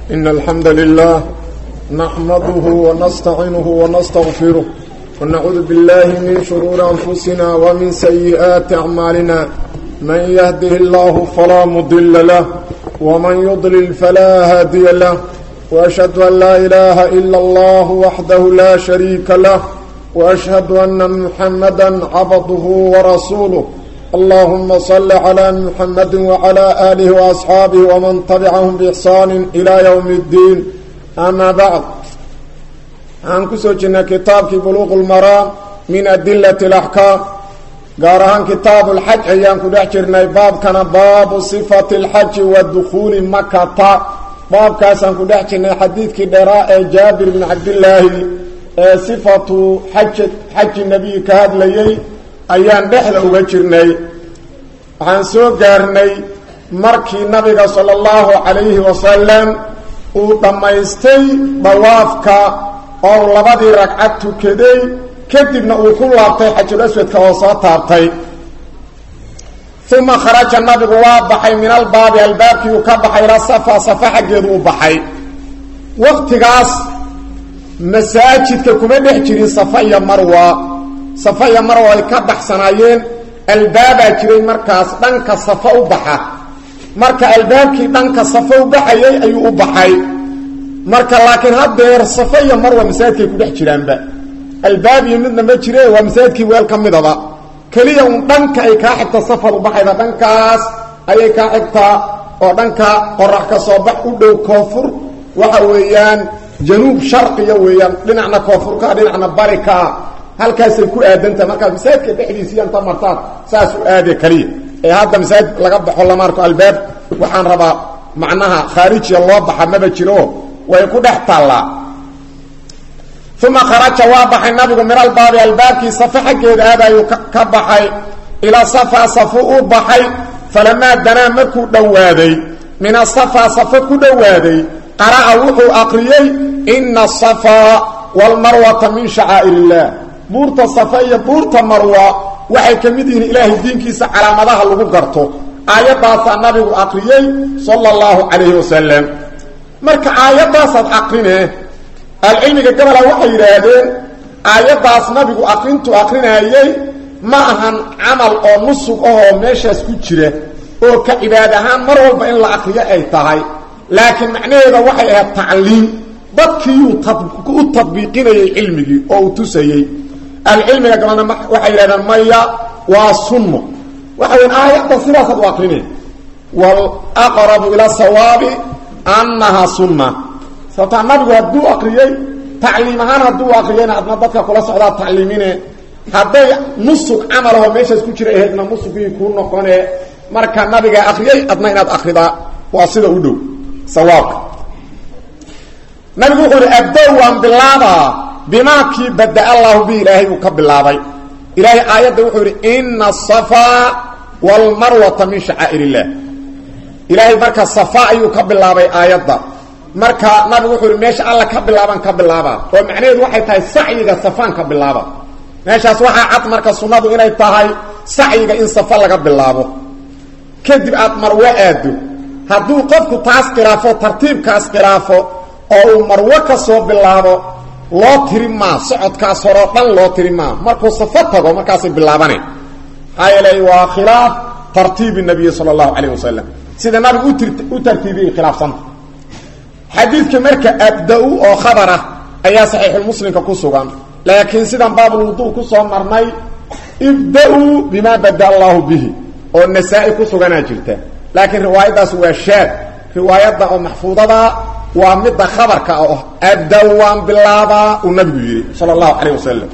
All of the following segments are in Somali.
إن الحمد لله نحمده ونستعينه ونستغفره ونعوذ بالله من شرور أنفسنا ومن سيئات أعمالنا من يهده الله فلا مضل له ومن يضلل فلا هادي له وأشهد أن لا إله إلا الله وحده لا شريك له وأشهد أن محمدا عبده ورسوله اللهم صل على محمد وعلى آله وأصحابه ومن تبعهم بإحسان إلى يوم الدين أما بعد عن كسوجنا كتاب بلوغ المرام من أدلة الأحكام قارهان كتاب الحج أيام كدحجرنا باب كان باب صفة الحج والدخول مكة باب كاسان كدحجرنا حديث كدراء جابر بن عبد الله صفة حج, حج النبي كهاد ليي ayaan dhexda uga jirnay waxaan soo gaarnay markii nabiga sala allahu calayhi wasalam uu dhammaystay dawaafka oo labadii ragcad tukaday kadibna uu ku laabtay xajul aswadka oo soo taabtay uma kharaja nabigu waa baxay min albaabi albaabkii uu ka baxay ila safa safa xaggeedu u baxay waqtigaas masaajidka kuma dhex jirin safa iyo marwa safa iyo marwa ay ka baxsanaayeen albaabaa jiray markaas dhanka safa u baxa marka albaabkii dhanka safa u baxayay ayuu u baxay marka laakiin haddeer safa iyo marwa masaajidkay ku dhex jiraanba albaab iyo midna ma jire waa masaajidkii weel ka midaba keliya un dhanka ay kaa xigta safar u baxayda dhankaas ayay kaa xigtaa oo dhanka qorax ka soo bax u dhow koonfur waxa weeyaan januub sharqiya weeyaan dhinacna koonfurkaa dhinacna barikaa halkaasay ku aadantaha markaad masaajidka dhexdiisiiya inta martaad saas u aade kaliya ee hadda masaajid laga baxo lama arko albaab waxaan rabaa macnaha khaarijiya loo baxa maba jiro way ku dhex taallaa uma kharaja waa baxay nabigu min albaabi albaabkii safa xaggeeda aadayuu ka baxay ilaa safa safu u baxay falamaa danaa markuu dhowaaday min asafa safa ku dhowaaday qara'a wuxuu aqriyey ina asafa waalmarwata min shacaa'ir illah buurta safa iyo buurta marwa waxay ka mid yihiin ilaahay diinkiisa calaamadaha lagu garto aayaddaasaa nabigu aqriyey sala allahu calayhi wasalam marka aayaddaasaad aqrinee alcilmiga gabola waxay yidhaahdeen aayaddaas nabigu aqrintu aqrinaayey ma ahan camal oo nusug ahoo meeshaas ku jira oo ka cibaad ahaan mar walba in la aqriyo ay tahay laakiin macnaheeda waxay ahayd tacliim dadkiiyuu u tadbiiqinayay cilmigii oo uu tusayey alcilmiga gabalna waxay yidhahdeen maya waa sunno waxa weyn aayadda sidaasaad u aqrineen walaqrabu ila sawaabi annahaa sunna sababtaa nabigu hadduu aqriyey tacliim ahaan hadduu aqriyeyna adna dadka kula socdaa tacliimine hadday nusug camalahoo meeshaas ku jira ahaydna nusugii kuu noqone marka nabigaa aqriyey adna inaad akridaa waa sida u dhow sawaabka nabigu wuxuu uhi abdow waan bilaabaa bimaa kii bada allahu bi ilaahay uu ka bilaabay ilaahay aayadda wuxuu yidhi ina asafaa waalmarwata min shacaa'ir illah ilaahay marka safa ayuu ka bilaabay aayadda marka nabigu wuxuu yidhi meesha alla ka bilaaban ka bilaabaa oo macnaheedu waxay tahay sacyiga safaan ka bilaaba meeshaas waxaa cad marka sunnadu inay tahay sacyiga in safa laga bilaabo kadib aad marwo aado hadduu qofku taas khilaafo tartiibkaas khilaafo oo uu marwo ka soo bilaabo loo tiri maa socodkaas horeo dhan loo tiri maa markuu safo tago markaasay bilaabane maxaa yeelay waa khilaaf tartiibi nabiyi sala allahu calayh wasalam sida nabigu u tartiibiyey khilaafsanta xadiidka marka abda-u oo khabar ah ayaa saxiixulmuslimka ku sugan laakiin sidan baabulwuduu ku soo marnay ibda-uu bimaa bada allahu bihi oo nasaa-i ku suganaa jirta laakiin riwaayaddaas waa shaad riwaayadda oo maxfuudada waa midda khabarka oo abda waan bilaabaa uu nabigu yidhi sala allahu calayh wasalam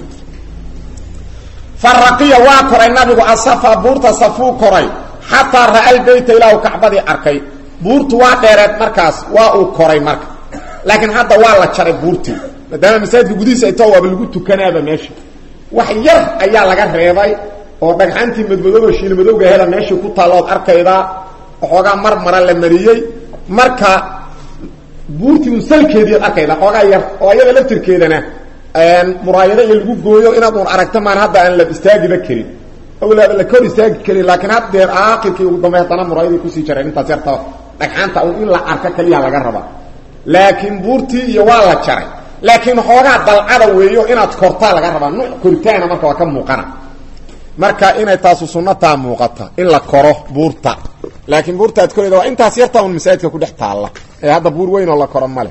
faraqiya waa koray nabigu asafa buurta safuu koray xataa ra-al beyta ilaahu kacbadii arkay buurtu waa dheereed markaas waa uu koray marka laakiin hadda waa la jaray buurtii maadaama masaajidka gudihiisa ay tao waaba lagu tukanaaba meesha wax yar ayaa laga reebay oo dhagxantii madmadooba shiilmadowga hela meeshii ku taallood arkaydaa waxoogaa mar mara la mariyey marka buurtii un salkeedii ad arkayda xoogaa yar oo ayada laftirkeedana muraayado iyo lagu gooyo inaad un aragto maan hadda aan la istaagiba karin awlaaba la kor istaagi karin laakiin haddeer aakirkii ugu dambe haddana muraayadii kusii jareen intaas yarta dhagxaanta un in la arko kaliya laga rabaa laakiin buurtii iyo waa la jaray laakiin xoogaa dalcada weeyo inaad kortaa laga rabaa nuuc koritaana marka waa ka muuqana marka inay taasu sunnataa muuqata in la koro buurta laakiin buurta aad korayda waa intaas yartaa un masaajidka ku dhex taalla ee hadda buur weyn oo la koro male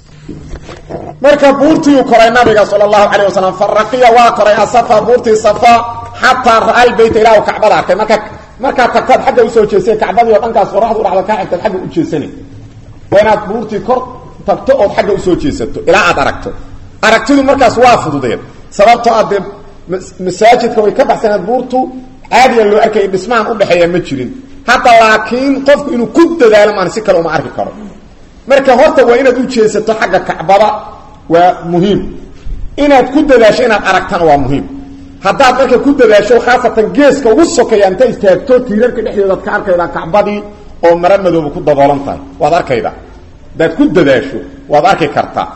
marka buurtiiu koray nabiga sal allahu calayh wasalam faraqiya waa koray asafa buurtii safa xataa ra-al beyta ilaahu kacbada arkay marka markaad tagtaad xagga usoo jeestay kacbadii oo dhankaas qoraxdu dhacda kaa xigtaad xagga u jeesanay waa inaad buurtii kor tagto ood xagga usoo jeesato ilaa aad aragto aragtidu markaas waa fududeed sababtoo a dee masaajidka way ka baxsaneed buurtu caadiyan loo arkaya dhismahan udhexeeya ma jirin hadda laakiin qofku inuu ku dadaalo maan si kale uma arki karo marka horta waa inaad u jeesato xagga kacbada waa muhiim inaad ku dadaasho inaad aragtana waa muhiim haddaad marka ku dadaasho khaasatan geeska ugu sokeeya inta istaagto tiirarka dhexdoodaad ka arkaydaa kacbadii oo mara madooba ku daboolan tahay waad arkayda haddaad ku dadaasho waad arki kartaa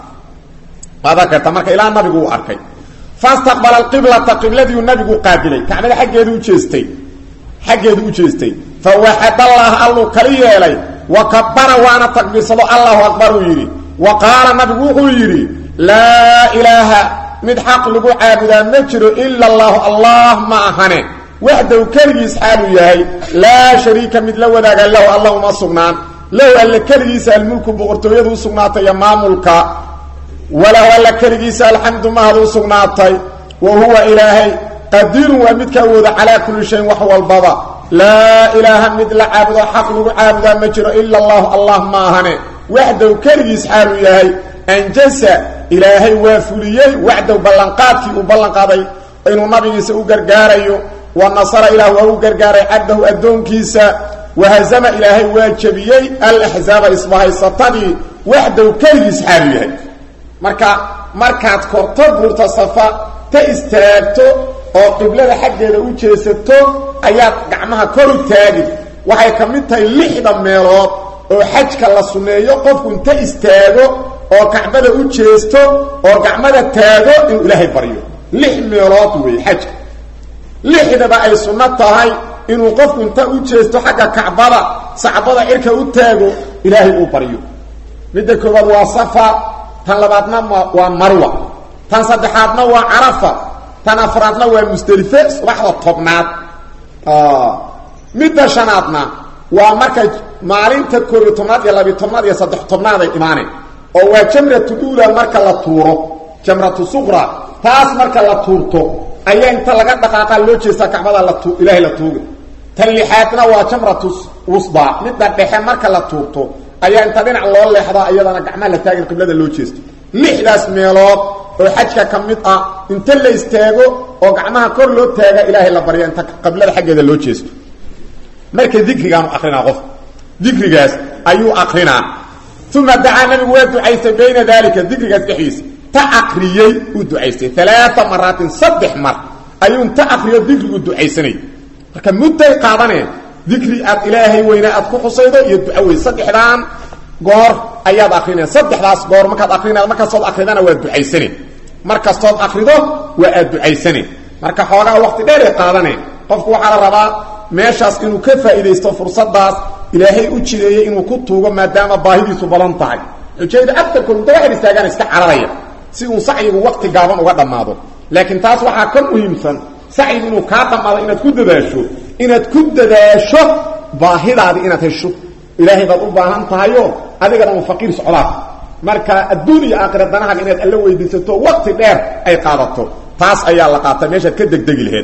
waad arki kartaa marka ilaa nabigu uu arkay fastaqbala alqiblata qibladiiu nabigu qaabilay kacbada xaggeedu u jeestay xaggeedu u jeestay fa waxad allah alluu kali yeelay wa kabara waana takbiirsado allahu akbar uu yidhi wa qaala nabigu wuxuu yidhi laa ilaaha mid xaq lagu caabudaa ma jiro ila allahu allah ma ahane waxdaw keligiis xaaluu yahay laa shariika mid la wadaaga lahu alla uma sugnaan lahu alle keligiisa almulku boqortooyadu u sugnaatay iyo maamulka walahu alla keligiisa alxamdu mahad u sugnaatay wa huwa ilaahay qadiirun waa midka awooda calaa kulli shayin wax walbaba laa ilaaha mid la caabudo xaq lagu caabudaa ma jiro ila allahu allah ma ahane waxdaw keligiis xaaluu yahay anjasa ilaahay waa fuliyey waxdaw ballanqaadkii uu ballanqaaday inuu nabigiisa u gargaarayo wa nasara ilaah waa u gargaaray cabdahu addoonkiisa wahazama ilaahay waa jebiyey alaxzaaba isbahaysatadii waxdaw keligiis xaaluu yahay marka markaad korto buurta safa ta istaagto oo qiblada xaggeeda u jeesato ayaad gacmaha kor u taagin waxay ka mid tahay lixda meelood oo xajka la sunneeyo qofku inta istaago oo kacbada u jeesto oo gacmada taago inuu ilaahay baryo lix meelood weeye xajka lixdaba ay sunno tahay inuu qofku inta u jeesto xagga kacbada sacbada cirka u taago ilaahay uu baryo midda koowaad waa safa tan labaadna waa marwa tan saddexaadna waa carafa tan afraadna waa musdelife subaxda tobnaad midda shanaadna waa marka maalinta koob iyo tobnaad iyo labiyo tobnaad iyo saddex tobnaad ay imaaneen oo waa jamratu ula marka la tuuro jamratu suqra taas marka la tuurto ayaa inta laga dhaqaaqaa loo jeestaa kacbada la tu ilaahay la tuuga tan lixaadna waa jamratu wusda midda dhexe marka la tuurto ayaa inta dhinac loo leexdaa iyadana gacmaha la taagin qiblada loo jeesto lixdaas meelood oo xajka ka mid ah inta la istaago oo gacmaha kor loo taaga ilaahay la barya inta qiblada xaggeeda loo jeesto marka dikrigaanu akrinaa qof dikrigaas ayuu akrinaa uma dacaa nabigu waa ducaystay bayna dalika dikrigaas dhexdiisa ta akriyey uu ducaystay alaaa maraatin saddex mar ayuu inta akriyo dikrigu ducaysanay marka mudday qaadaneen dikri aad ilaahay weyne aad ku xusaydo iyo duco wey saddexdaan goor ayaad akrineen saddexdaas goor markaad akrinaa markastood akridana waa ducaysane mar kastood akrido waa aad ducaysane marka xoogaa waqti dheeray qaadaneen qofku waxaa la rabaa meeshaas inuu ka faa'iidaysto fursadaas ilaahay u jideeyey inuu ku tuugo maadaama baahidiisu badan tahay xujayda agtarkood inta waxay istaagaan iska cararaya si uu sacyigu waqti gaaban uga dhammaado laakiin taas waxaa ka muhiimsan sacyigu inuu kaa dhammaado inaad ku dadaasho inaad ku dadaasho baahidaadii inaad hesho ilaahay baad u baahan tahayo adigana uu faqiir socdaas marka adduun iyo aakhira danahaaga inaad alla weydiisato waqti dheer ay qaadato taas ayaa la qaata meeshaad ka degdegi laheed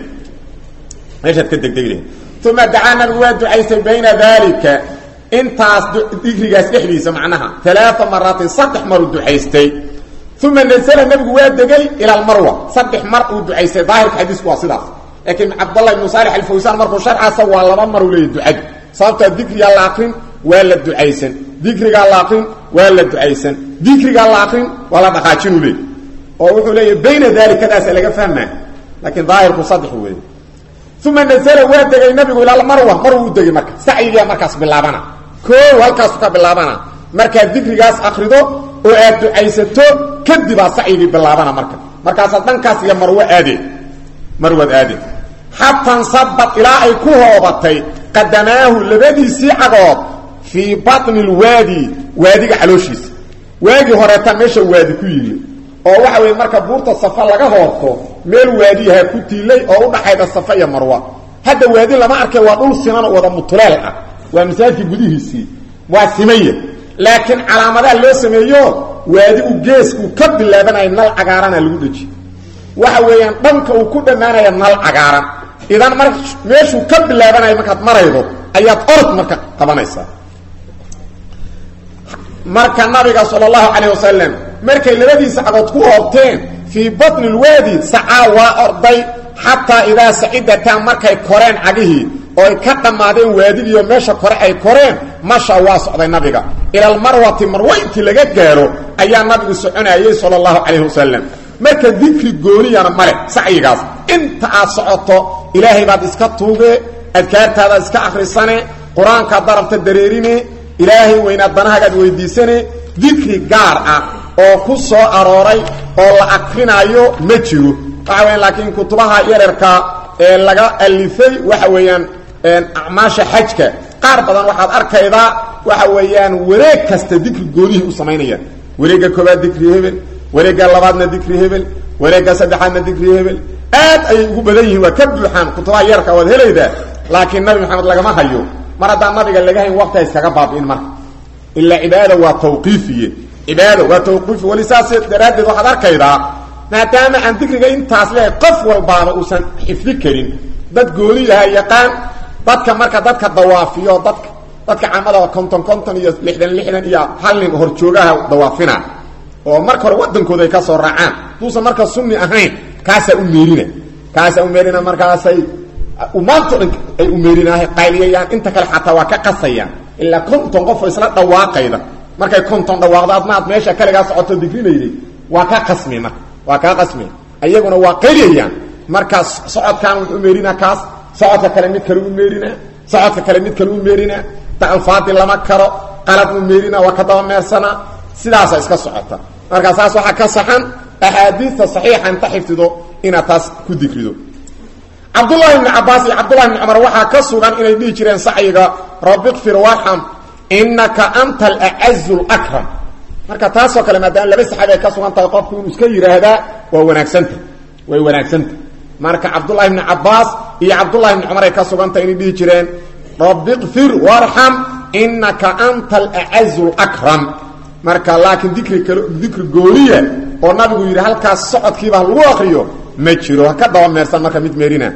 meeshaad ka degdegi laheed uma dacaa nabigu waa ducaystay bayna dalika intaas dikrigaas dhexdiisa macnaha alaaa maraatin saddex maruu ducaystay uma nasla nabigu waa degay ila almarwa saddex mar uu ducaystay daahirka xadiisku waa sidaas laakiin cabdallah ibnu saalix alfawsaan markuu sharcaasa waa laba maruu leeyahy ducadu sababtaa dikrigaa la akrin waa la ducaysan dikrigaa la akrin waa la ducaysan dikrigaa la akrin waa la dhaqaajinuu leey oo wuxuu leeyahy bayna dalikadaasa laga fahmaa laakiin daahirku saddex weeye uma nasla waa degay nabigu ilaa marwa mar uu degay marka sacyigaa markaas bilaabana koo halkaasu ka bilaabana markaad dikrigaas akrido oo aad ducaysato kadibaa sacyigii bilaabana marka markaasaad dhankaas iyo marwo aadeen marwaad aadeen xataa nsabad ilaa ay ku hoobatay qadamaahu labadiisii cagood fii baطni اlwaadi waadiga calooshiisa waagii horeetaa meesha waadi ku yimi oo waxa weeye marka buurta safa laga hoobto meel waadiyaha ku tiilay oo udhaxayda safa iyo marwa hadda waadi lama arkay waa dhul siman wada mutuleel ah waa masaajidka gudihiisii waa simaya laakiin calaamadaha loo sameeyo waadigu geeskuu ka bilaabanaya nal cagaarana lagu dheji waxa weeyaan dhanka uu ku dhammaanaya nal cagaaran idan mar meeshuu ka bilaabanaya markaad maraydo ayaad orod marka qabanaysaa marka nabiga sal allahu calayh wasalam markay labadiisa cagood ku hoobteen fii batni lwaadi sacaa waa orday xataa idaa sacidataa markay koreen cagihii oo ay ka dhammaadeen waadigiiyo meesha kore ay koreen masha waa socday nabiga ila almarwati marwa intii laga gaaro ayaa nabigu soconayey sala allahu calayhi wasalam marka dikri gooniyana male sacyigaas inta aad socoto ilaahay baad iska tuuge adkaartaadaad iska akhrisane qur-aankaad darabta dareerine ilaahay weynaad danahagaad weydiisane dikri gaar ah oo ku soo arooray oo la akrinaayo ma jiro waxa weyan laakiin kutubaha yararka ee laga alifay waxa weeyaan acmaasha xajka qaar badan waxaad arkaydaa waxa weeyaan wareeg kasta dikri goonihii u samaynayaan wareegga koobaad dikri hebel wareegga labaadna dikri hebel wareegga saddexaadna dikri hebel aad ayay ugu badan yihiin waa ka buuxaan kutubaha yararka waad helaydaa laakiin nabi maxamed lagama hayo mar haddaan nabiga laga hayn waqti ha iskaga baabi'in marka ilaa cibaada waa tawqiifiye cibaada waa tawqiifi wali saas daraaddeed waxaad arkaydaa maadaama aan dikriga intaas leehay qof walbaaba uusan xifdi karin dad gooni yaha yaqaan dadka marka dadka dawaafiyo dadka dadka camada konton konton iyo lixdan lixdan iyo hal nin horjoogaha dawaafina oo marka hore wadankooda ay ka soo raacaan duusan marka sunni ahayn kaasaa u meerina kaasaa u meerina markaasay maanto dhan ay u meerinaahay qayliyayaan inta kale xataa waa ka qasayaan ilaa konton qofoo isla dhawaaqayda markay konton dhawaaqdo admaad meesha kaligaa socoto digrinayday waa ka qasmi marka waa kaa qasmi ayaguna waa qayliyayaan markaas socodkaan wuxuu meerinaa kaas socodka kale mid kale u meerinaa socodka kale mid kale u meerinaa ta alfaadi lama karo qalad u meerinaa waa ka daba meersanaa sidaasa iska socota markaa saas waxaa ka saxan axaadiista saxiixa inta xifdido inaad taas ku digrido cabdullahi bni cabaas iyo cabdullahi bni cumar waxaa ka sugan inay dhihi jireen sacyiga rabbi kfir warxam inaka anta alacazu lakram marka taasoo kale maadaama laba saxaabi ay ka sugan tahay qofku inuu iska yidhaahdaa waa wanaagsanta way wanaagsanta marka cabdullahi bni cabaas iyo cabdullahi bni cumar ay ka sugan tahay inay dhihi jireen rabbi kfir warxam inaka anta alacazu lakram marka laakiin dikri kal dikri gooniya oo nabigu yidhi halkaas socodkiiba lagu akriyo ma jiro ha ka daba meersan marka mid meerina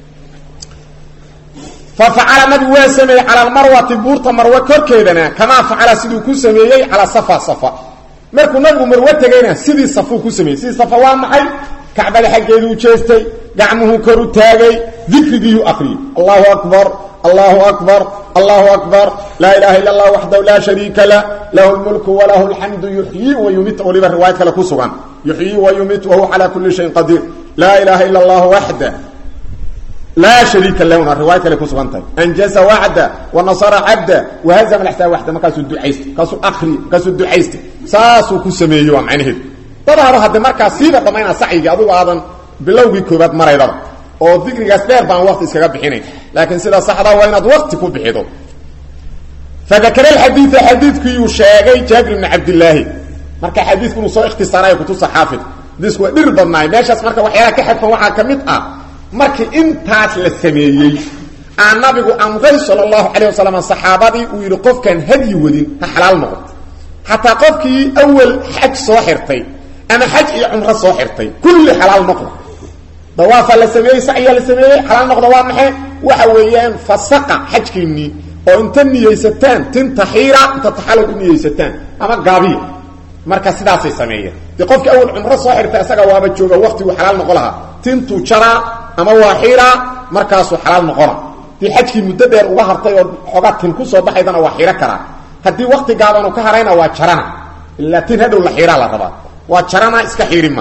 fa facala nabigu waa sameeyey cala almarwati buurta marwe korkeedana kamaa facala siduu ku sameeyey calaa safa safa markuu nabigu marwe tegayna sidii safuu ku sameeyey sidii safa waa maxay kacbada xaggeeduu jeestay gacmuhuu kor u taagay dikrigiiyuu akriyey allahu akbar allahu akbar allahu akbar laa ilaha illa allah waxdahu laa shariika lah lahu lmulku walahu alxamdu yuxyii wa yumit waliba riwaayad kale ku sugan yuxyii wa yumit wahuwa calaa kuli shayin qadiir laa ilaha illa allah waxda laa shariika lahuna riwaayad kale ku sugan tahay anjaza wacda wanasara cabda wahazama laxsaa waxda markaasuu ducaystay markaasuu akri markaasuu ducaystay saasuu ku sameeyey waa macnaheedu dadaaba hadde markaa siiba dhammaynaa sacyigii adugu aadan bilowgii koobaad maraydaba oo dikrigaas dheer baan waqti iskaga bixinayn laakiin sida saxdaa waa inaad waqti ku bixido fadakara alxadiida xadiidkiiyuu sheegay jaabir ibni cabdillaahi marka xadiidku inuu soo ikhtisaarayo kutusa xaafid xadiisku waa dhir badnaay meeshaas marka waxyaalaha ka xadfan waxaa ka mid ah markii intaas la sameeyey aa nabigu amray sala allahu calayh wasalam saxaabadii uu yidhi qofkaan hadyi wadin ha xalaal noqon xataa qofkii awal xaj soo xirtay ama xaj iyo cumro soo xirtay kulli xalaal noqda dawaafaa la sameeyey sacyaa la sameeyey xalaal noqda waa maxay waxa weeyaan fasaqa xajkiinnii oo inta niyeysataan tinta xiira inta taxalul u niyeysataan ama gaabiya marka sidaasay sameeyeen dee qofkii awal cumro soo xirtay isaga waaba jooga waqtiguu xalaal noqon lahaa tintuu jaraa ama waa xiraa markaasuu xalaal noqona dii xajkii muddo dheer uga hartay oo xoogaa tin ku soo baxaydana waa xiro karaa haddii wakti gaabanu ka harayna waa jarana ilaa tin hadhow la xiiraa la rabaa waa jarana iska xiirima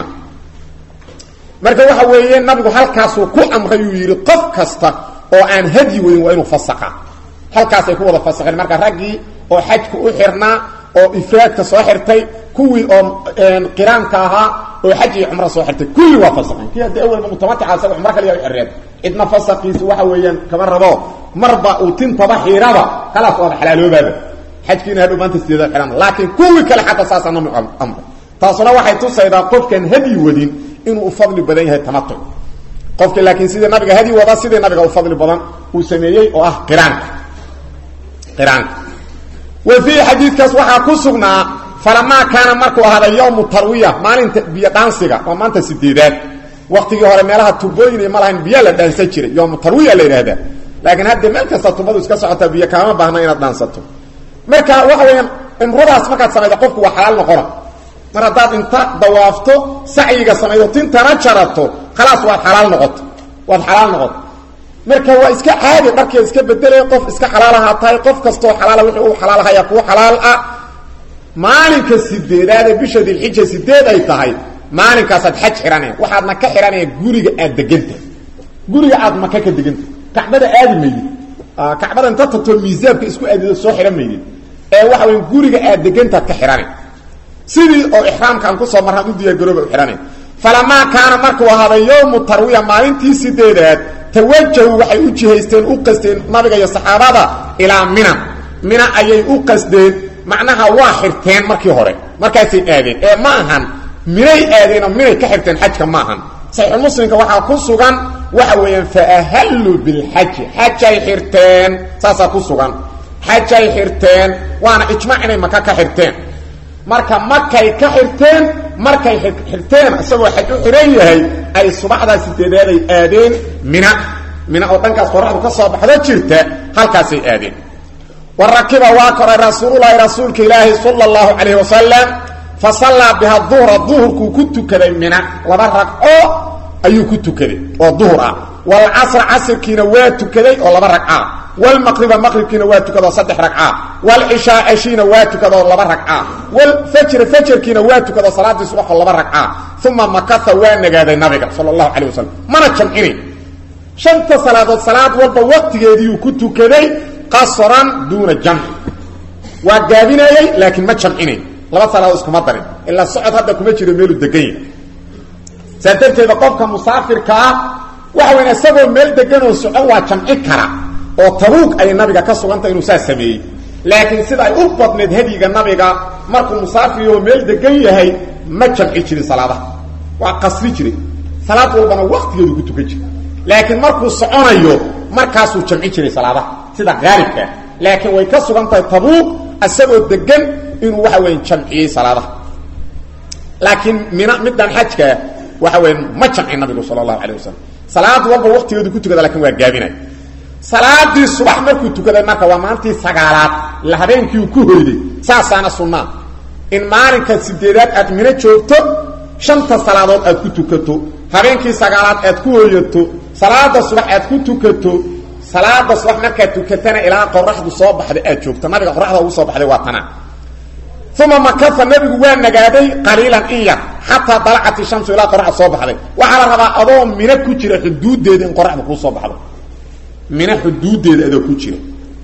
marka waxa weeye nabigu halkaasuu ku amray uu yidhi qof kasta oo aan hadyi wadin waa inuu fasaqa halkaasay ku wada fasaqeen marka raggii oo xajku u xirnaa oo ifraadka soo xirtay kuwii oo qiraanka ahaa oo xaj iyo cumro soo xirtay kulli waa fasaqeen kii haddii awalba mutamatica asaga cumro kaliya u xireen cidna fasaqiisu waxa weeyaan kama rabo marba uu tintaba xiiraba khalaas waaba xalaaloobaaba xajkiina hadhow maanta sideedaad xidhan laakiin kuwii kale xataa saasaa nabigu amray taasuna waxay tusaydaa qofkan hadyi wadin inuu u fadli badan yahay tamatuc qofka laakiin sidii nabiga hadyi wada sidii nabiga u fadli badan uu sameeyey oo ah qiraanka qiraanka wa fiihi xadiidkaas waxaa ku sugnaa falamaa kaana markuu ahaaday yowmu tarwiya maalinta biyo dhaansiga waa maanta sideedaad waktigii hore meelaha tubooyin iyo ma lahayn biyo la dhaansan jiray yowmu tarwiya la yidhaahdaa laakiin hadda meel kasta tubadu iska socotaa biyo kaama baahna inaad dhaansato marka waxa weeyaan cimradaas markaad samayda qofku waa xalaal noqona mar haddaad inta dawaafto sacyiga samaydo tintana jarato khalaas waad xalaal noqoto waad xalaal noqoto marka waa iska caadi dharkeed iska bedelaya qof iska xalaalahaa tahay qof kastoo xalaala wixii uu xalaalahaya kuwa xalaal ah maalinka sideedaad ee bisha dilxija sideed ay tahay maalinkaasaad xaj xidhanaya waxaadna ka xidhanaya guriga aad degantahay guriga aad maka ka degantahay kacbada aadi maydid kacbada inta tatoo miisaabka isku aadido soo xidhan maydid ee waxa weya guriga aad degantaad ka xidhanay sidii oo ixraamka aan kusoo marraan u diyaargarooba u xidhanay falamaa kaana markuu ahaaday yowmu tarwiya maalintii sideedaad tawajahu waxay u jihaysteen u qasteen nabiga iyo saxaabada ilaa mina mina ayay u qasdeen macnaha waa xirteen markii hore markaasay aadeen ee ma ahan minay aadeenoo minay ka xirteen xajka ma ahan saxiixulmuslimka waxaa ku sugan waxa weeyaan faahalluu bilxaji xajay xirteen saasaa ku sugan xajay xirteen waana ijmaac inay maka ka xirteen marka makay ka xirteen markay xirteen isagoo xaj u xidhan yahay ay subaxdaa sideedaaday aadeen mina mina oo dhankaas qoraxdu ka soo baxdo jirta halkaasay aadeen wa rakiba waa koray rasuululahi rasuulka ilaahi sala allahu calayhi wasalam fa sallaa biha duhra duhurkuu ku tukaday mina laba ragco ayuu ku tukaday oo duhur ah walcasra casirkiina waa tukaday oo laba ragca wlmaqriba maqribkiina waa tukadoo saddex ragca wlcishaa ceshiina waa tukadoo laba ragca wlfajra fajarkiina waa tukadoo salaadii subaxoo laba ragca uma makasa waa nagaaday nabiga sal allahu calayh wasalam mana jamcinin shanta salaadood salaad walba waqtigeediiyuu ku tukaday qasran duuna jamci waa gaabinayey laakiin ma jamcinayn laba salaadood iskuma darin ilaa socod hadda kuma jiro meeluu degan yahay saa darteeda qofka musaafirka ah waxa weyn isagoo meel degan oo socon waa jamci kara oo tabuug ay nabiga ka sugantay inuu saa sameeyey laakiin sida ay u badneed hadyiga nabiga markuu musaafiriyo meel degan yahay ma jamci jirin salaadaha waa qasri jiray salaad walbana waktigeedu ku tukan jira laakiin markuu soconayo markaasuu jamci jiray salaadaha sida haalibkaa laakiin way ka sugan tahay tabuug isagoo degan inuu waxa weya jamciyey salaadaha laakiin mina midaan xajkaa waxa weya ma jamci nabigu sala allahu calayh wasalam salaad walba waktigeedu ku tukada lakin waa gaabinay salaadii subax markuu tukaday marka waa maalintii sagaalaad ila habeenkii uu ku hoyday saasaana sunnaa in maalinka sideedaad aad mino joogto shanta salaadood aad ku tukato habeenkii sagaalaad aad ku hoyato salaada subax aad ku tukato salaada subax markaad tukatana ilaa qoraxdu soo baxda aad joogto nabiga qoraxda ugu soo baxday waa tana uma makafa nabigu waa nagaaday qaliilan in yar xataa dalacat ishamsu ilaa qoraxda soo baxday waxaa la rabaa adoo mino ku jira xuduudeeda in qoraxda kuu soo baxdo mina xuduudeeda adoo ku jira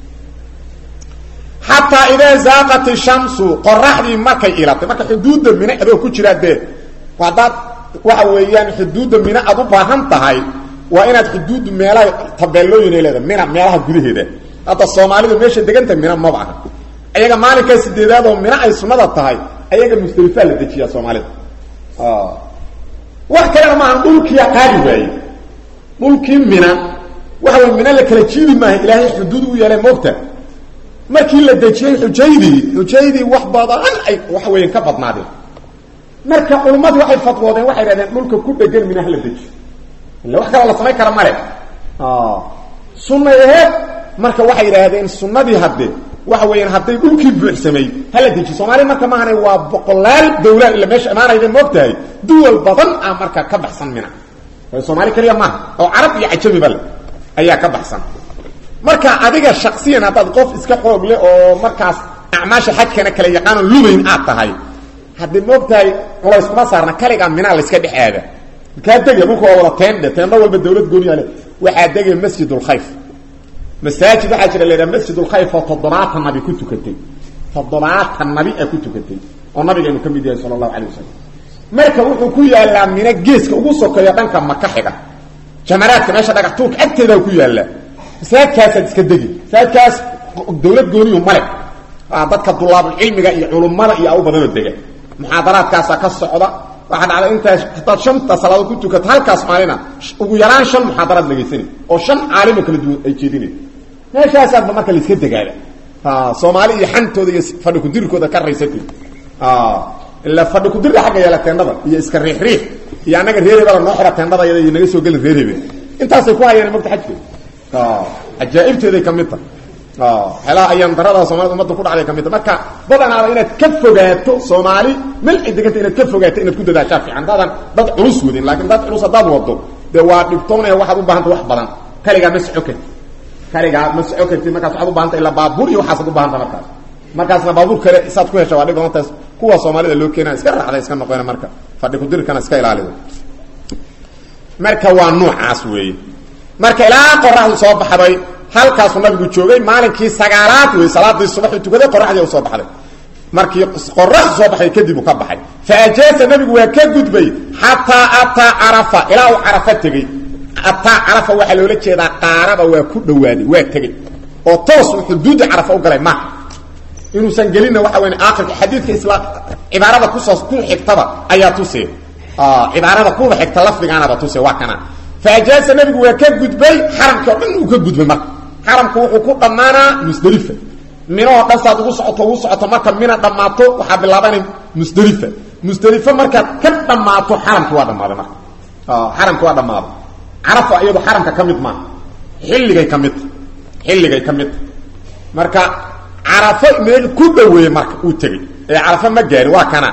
xataa idaa zaaqat ishamsu qoraxdii markay ilatay marka xuduudda mina adoo ku jira dee haddaad waxa weeyaan xuduudda mina aad u baahan tahay waa inaad xuduuddu meelaha tabeelooyin ay leedahay mina meelaha gudaheeda hadda soomaalidu meesha deganta mina maba aha ayaga maalinkaa sideedaad oo mina ay sunnada tahay ayaga musdelifaa la dejiyaa soomaalida wax kalena maaha dhulkiia qaadi waaye dhulkii mina waxa way mina la kala jiidi maaha ilaahay xuduud u yeelay moogta markii la dejiyey xujaydii xujaydii wax badan ay waxa weeyaan ka badnaadeen marka culummadii waxay fatwoodeen waxay dhahdeen dhulka ku dhegan mina hala dejiyo illa wax kaloo la samayn kara male sunnay aheed marka waxay yidhaahdeen sunnadii hadde waxa weeyaan hadday dhulkii buuxsamay hala dejiyo soomaaliya marka maahane waa boqolaal dawlaad illa meesha imaanayda moogtahay duwal badan ah marka ka baxsan mina soomaali keliya maaha oo carab iyo cajamiba le ayaa ka baxsan marka adiga shaksiyan haddaad qof iska xoog leh oo markaas acmaasha xajkana kala yaqaanoo lubayn aad tahay haddii moogtahay culays kuma saarna kaligaa minaa layska dhex aada kaa degaya dhulka waa wada teendhe teendho walba dawlad gooniyaa le waxaa degaya masjidulkhayf masaajid waxaa jira la yidhaha masjidulkhayf oo toddobaatan nabi ku tukatay toddobaatan nabi a ku tukatay oo nabigeenu ka mid yahay sala allahu calay wasalam marka wuxuu ku yaalaa mina geeska ugu sokeeyo dhanka maka xiga jamaraadka meesha dhagax tuurka agteedaa ku yaallaa masaajidkaasaad iska degi masaajidkaas dawlad gooniyu male dadka dulaabulcilmiga iyo culummada iyo u badanoo dega muxaadaraadkaasaa ka socda waxaa dhacda intaa hadaad shanta salaadood ku tukato halkaas maalina ugu yaraan shan muxaadaraad dhegaysanay oo shan caalimoo kala duwan ay jeedinay meeshaasaadba marka laiska degaada soomaali iyo xantooda iyo fadhi kudirkooda ka raysatay ila fadhi kudirka xagga yeela teendhada iyo iska riixriix iyo annaga reerebala noo xira teendhada yada iyo naga soo gelin reerebe intaasay ku hayeen mogta xajkeeda cajaa'ibteeday ka mid tahay xelaha ayaan darada soomaalida umadda ku dhacday ka mid tahay marka badanaaba inaad ka fogaato soomaali melci deganta inaad ka fogaato inaad ku dadaashaa fiican daadan dad culus wadin laakiin dad culus haddaad wado dee waa dhibtoonaya waxaad u baahanta wax badan kaligaa ma soco karti kaligaa ma soco kartid markaas waxaad u bahanta ilaa baabuur iyo waxaasaad u bahanta markaas markaasna baabuur kale saad ku hesha waa dhib badantaas kuwa soomaalida loo keena iska raacda iska noqona marka fadhi kudirkana iska ilaalido marka waa noocaas weeye marka ilaa qoraxdu soo baxday halkaasuu nabigu joogay maalinkii sagaalaad wey salaadii subaxuu tukaday qoraxdii u soo baxday markii qoraxdu soo baxday kadib uu ka baxay fa ajaasa nabigu waa ka gudbay xataa ataa carafa ilaa uu carafa tegey ataa carafa waxaa loola jeedaa qaaraba waa ku dhawaaday waa tegey oo toos uu xuduudda carafa u galay maaha inuusan gelinna waxa weyn aakhirka xadiidka isla cibaarada kusoo ku xigtaba ayaa tusee cibaarada kuba xigta lafdigaanaba tuse waa kana faajaasa nabigu waa ka gudbay xaramkii o dhan uu ka gudbay marka xaramku wuxuu ku dhammaanaa musdelifa minahoo dhan saad ugu socoto ugu socoto marka mina dhammaato waxaa bilaabanay musdelifa musdelifo markaad ka dhammaato xaramki waa dhammaaday marka xaramki waa dhammaaday carafa iyado xaramka ka mid maaha xilligay ka midta xilligay ka midta marka carafo meel ku dhaweeye marka uu tegey ee carafo ma gaari waa kana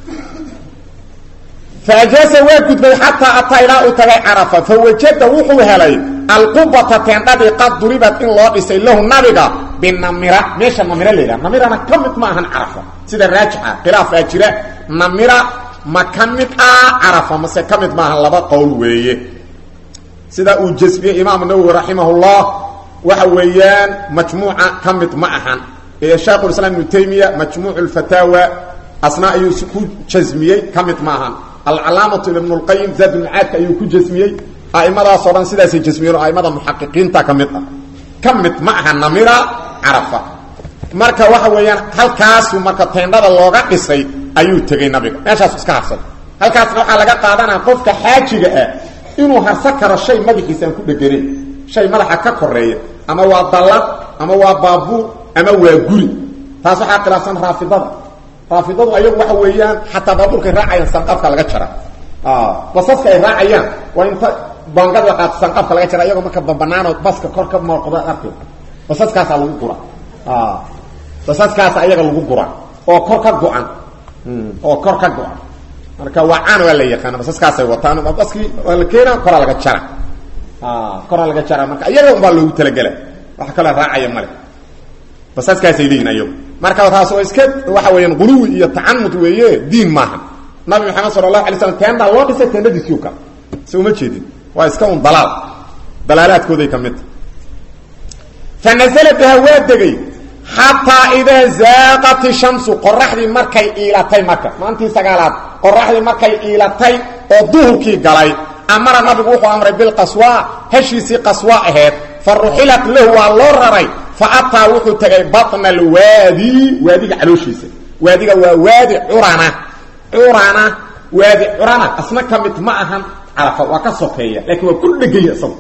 faajaasa waa gudbay xataa ataa ilaa uu tagay carafa fawajada wuxuu helay alqubata teendhadii qad duribad in loo dhisay lahu nabiga binamira meesha namira la yidhaha namirana ka mid ma ahan carafa sida raajixa khilaafaa jira namira ma ka mid ah carafa mase ka mid maahan laba qowl weeye sida uu jasbiyey imaamu nawowi raximahullah waxa weeyaan majmuuca ka mid ma ahan ee shaekhulislaam ibnu taymiya majmuuc lfataawa asna ayuu ku jasmiyey ka mid ma ahan alcalaamatu ibn lqayim zaad ulmacaadka ayuu ku jasmiyey aimadaasoo dhan sidaasay jasmiyeen oo aimada muxaqiqiinta ka mid ah ka mid ma aha namira carafa marka waxa weeyaan halkaasu marka teendhada looga dhisay ayuu tegey nabiga meeshaasu iska harsaday halkaasna waxaa laga qaadanaya qofka xaajiga ah inuu harsan karo shay madaxiisa aan ku dheganayn shay madaxa ka koreeya ama waa dallad ama waa baabuur ama waa guri taas waxaa khilaafsan raafidada raafidadu ayagu waxa weeyaan xataa baabuurkay raacayaan sanqafka laga jara basaska ay raacayaan waa inta bangad la qaato sanqafka laga jara iyagoo marka bambanaanoo baska kor ka mooqda arki basaskaasaa lagu gura basaskaasa ayaga lagu gura oo kor ka go-an oo kor ka go-an marka waa caan waa la yaqaana basaskaasay wataan baskii waa la keena koraa laga jara koraa laga jara marka iyaga unbaa loogu talagela wax kaloo raacaya male basaskaasay leeyihin ayagu marka taas oo iska waxa weeyaan quluwi iyo tacanud weeye diin maaha nabi maxamed sala allahu alay slam teendaa loo dhisay teendadiisiu ka se uma jeedin waa iska un dalaal dalaalaadkooday ka midta fa nazala biha waa degay xataa idaa zaaqat ishamsu qoraxdii markay iilatay marka maantii sagaalaad qoraxdii markay iilatay oo duhurkii galay amara nabigu wuxuu amray bilqaswa heshiisii qaswa aheed fa ruxilat lahu waa loo raray fa ataa wuxuu tegay batna alwaadi waadiga calooshiisa waadiga waa waadi curana curana waadi curana asna ka mid ma ahan carafa waa ka sokeeya laakiin waa ku dhegaya isagu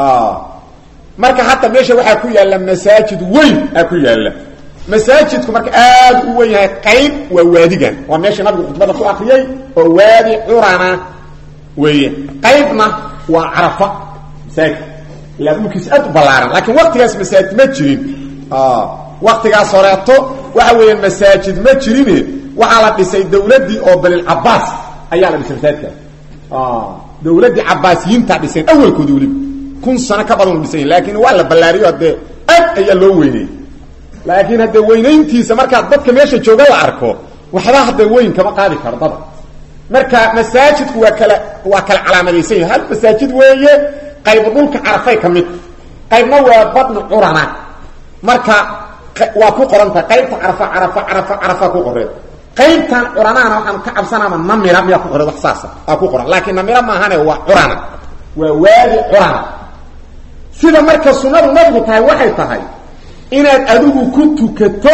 marka hadda meesha waxaa ku yaalla masaajid weyn aa ku yaalla masaajidku marka aad u wen yahay qayb waa waadigan waa meesha nabigu khudbada ku akriyey oo waadi curana weeye qaybna waa carafa masaajid ilaa dhulkiisa aad u ballaaran laakiin waktigaas masaajid ma jirin waktigaas horeeto waxa weeya masaajid ma jirine waxaa la dhisay dawladdii oo balilcabaas ayaa la dhisay masaajidkaas dawladdii cabaasiyiintaa dhiseen awalkoodi weliba kun sano ka badan u dhisan yahi laakiin waa la ballaariyo haddee aad ayaa loo weyneyey laakiin haddee weynayntiisa markaa dadka meesha jooga la arko waxba hadda weyn kama qaadi karo dada marka masaajidku waa kala waa kala calaamadaysan yahay hal masaajid weeye qayb dhulka carafay ka mid qaybna waa badnu curana marka waa ku qorantahay qaybta carafa carafa carafa carafa ku qoreen qaybtan curanaana waxaan ka cabsanaama namira miyaa ku qoran wax saasa aa ku qoran laakiin namira maahane waa curana waa waadi curana sida marka sunnadu nabigu tahay waxay tahay inaad adigu ku tukato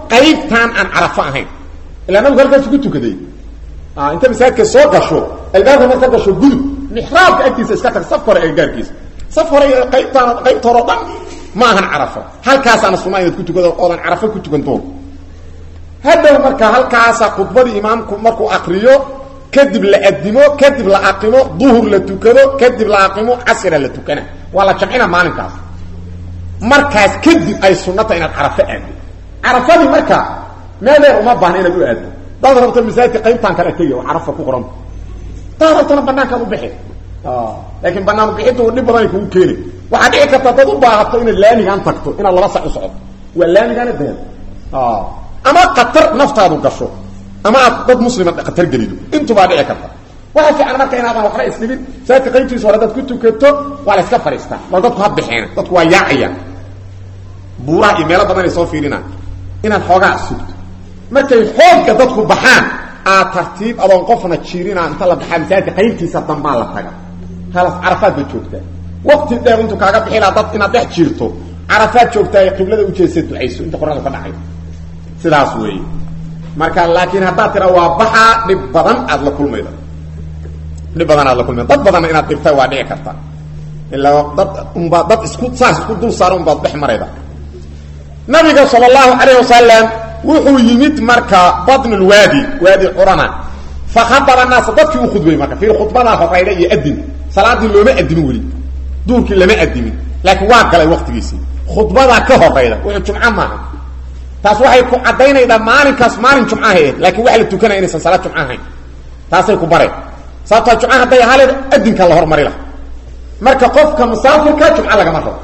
qaybtaan aan carafo ahayn ilaa nabigu halkaas ku tukaday inta masaajidka soo gasho albaabka marka gasho gudub mixraabka agtiisa iska tag safka hore agagaarkiisa saf hore qaybtaan qaybta hore o dhan ma ahan carafo halkaasaana sunaa inaad ku tukado oodan carafo ku tukan doon hadhow marka halkaasa khudbadii imaamku markuu akriyo kadib la adimo kadib la aqimo duhur la tukado kadib la aqimo casira la tukana waa la jamcina maalinkaas markaas kadib ay sunata inaad carafo aado carafadii marka meel dheer uma baahna inaad u aado daad rabto masaajidka qaybtaan kale tegi oo carafa ku qoran daad rabtona banaankaad u bixi laakiin banaan bixiddu dhib badanay kugu keeni waxaa dhici karta dad u baahato inaad laamigaan tagto inaad laba sac u socoto waa laamigaana deed ama qatar naftaadu gasho ama aad dad muslima khatar gelido intubaa dhici karta waxa fiican marka inaadan waxba isdhibin masaajidka qaybtiisa hore dad ku tukato waa la iska fadhiistaa bal dadku ha bixeen dadku waa yaacayaan buuraha iyo meelo badan ay soo fiirinaan inaad xoogaa sugto markay xoogga dadku baxaan aad tartiib adoon qofna jiirina inta la baxaa masaajidka qaybtiisa dambaa la taga halas carafaad baad joogtaa waqti dheer intuu kaaga bixilaa dad inaad dhex jiirto carafaad joogtaa qiblada ujeedsa ducayso inta qorada ka dhacay sidaas weeye marka laakiin haddaad tira waa baxaa dhib badan aad la kulmayda dhib badan aad la kulmayda dad badanna inaad dhibta waa dhici karta ilaa dad unbaa dad isku saas isku dul saara unbaad dhex marayda nabiga sala allahu calayh wasalam wuxuu yimid marka badnulwaadi waadi curana fakhabara naasa dadkii u khudbay marka fiir khudbadaa horayda iyo adin salaadii looma adimin weli duurkii lama adimin laakiin waa galay waqtigiisii khudbadaa ka horayda wuxuu jumco maaha taas waxay ku caddaynaydaa maalinkaas maalin jumca ahayd laakiin waxa la tukanaya inaysan salaad jumco ahayn taasay ku bareen sababtaa jumca hadday haleed adinka la hormari laha marka qofka musaafirka jumco lagama rabo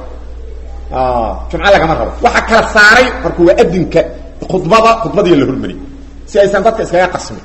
jumco lagama rabo waxa kala saaray marka waa adinka khudbada khudbadiiya la hormari si aysan dadka iskaga qasmin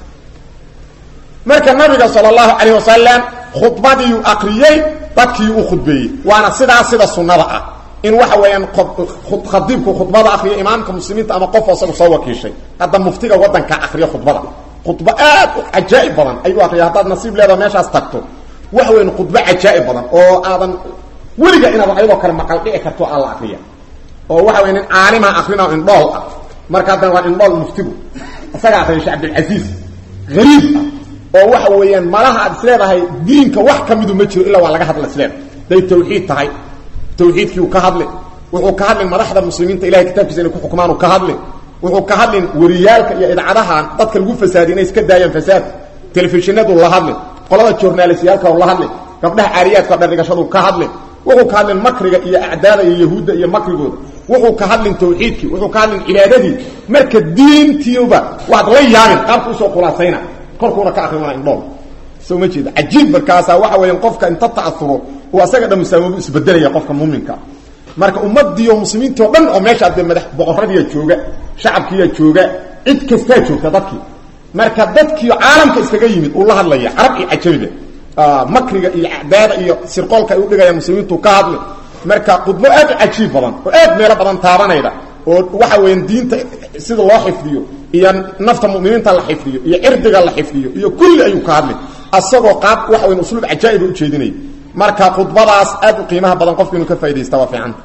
marka nabiga sala allahu calayh wasalam khudbadiiu akriyey dadkii u khudbeeyey waana sidaas sida sunnada ah in waxa weeyaan khadiibku khudbada akriyo imaamka muslimiinta ama qof isagu soo wakiishay hadda muftiga wadanka akriyo khudbada khudbo aad u cajaa'ib badan ayuu akriya haddaad nasiib leedaha meeshaas tagto waxa weyan khudbo cajaa'ib badan oo aadan weliga inaad ayadoo kale maqal dhici karto aan la akriya oo waxa weya nin caalima akrina indhool ah marka haddana waa indhool muftigu isaga akriya shee cabdilcasiis hariib ah oo waxa weeyaan malaha aad isleedahay diinka wax ka midu ma jiro ilaa waa laga hadla isleedahay day tawxiid tahay tawxiidkii uu ka hadli wuxuu ka hadlin madaxda muslimiinta ilahay kitaabkiisa inay ku xukmaan uu ka hadlin wuxuu ka hadlin wariyaalka iyo idcadahan dadka lagu fasaadiy inay iska daayaan fasaad telefishinadu la hadlin qolada journalistyaalka la hadlin gabdhaha caariyaadka dhardhigashadu ka hadlin wuxuu ka hadlin makriga iyo acdaada iyo yahuudda iyo makrigooda wuxuu ka hadlin tawxiidkii wuxuu ka hadlin cibaadadii marka diintiiba waad la yaabin qaabka usoo khulaasayna korkuuna ka akrimana indhool soo ma jeeda cajiib markaasaa waxa weeyaan qofka inta ta'asuro uu asaga dhan musaamadu isbedelaya qofka muuminka marka ummadii oo muslimiintii o dhan oo meesha dee madax boqoradiiya jooga shacabkiiya jooga cid kastaa joogta dadkii marka dadkii caalamka iskaga yimid uu la hadlaya carab iyo cajabiba makriga iyo acdaada iyo sirqoolka ay udhigayaan muslimiintu ka hadli marka khudbo aad u cajiib badan oo aad meelo badan taabanayda oo waxa weeyaan diinta sida loo xifdiyo iyo nafta muminiinta la xifdiyo iyo cirdiga la xifdiyo iyo kulli ayuu ka hadli asagoo qaab waxa weyan usluub cajaa'iba ujeedinaya marka khudbadaas aad u qiimaha badan qofka inuu ka faa'idaysta waa fiican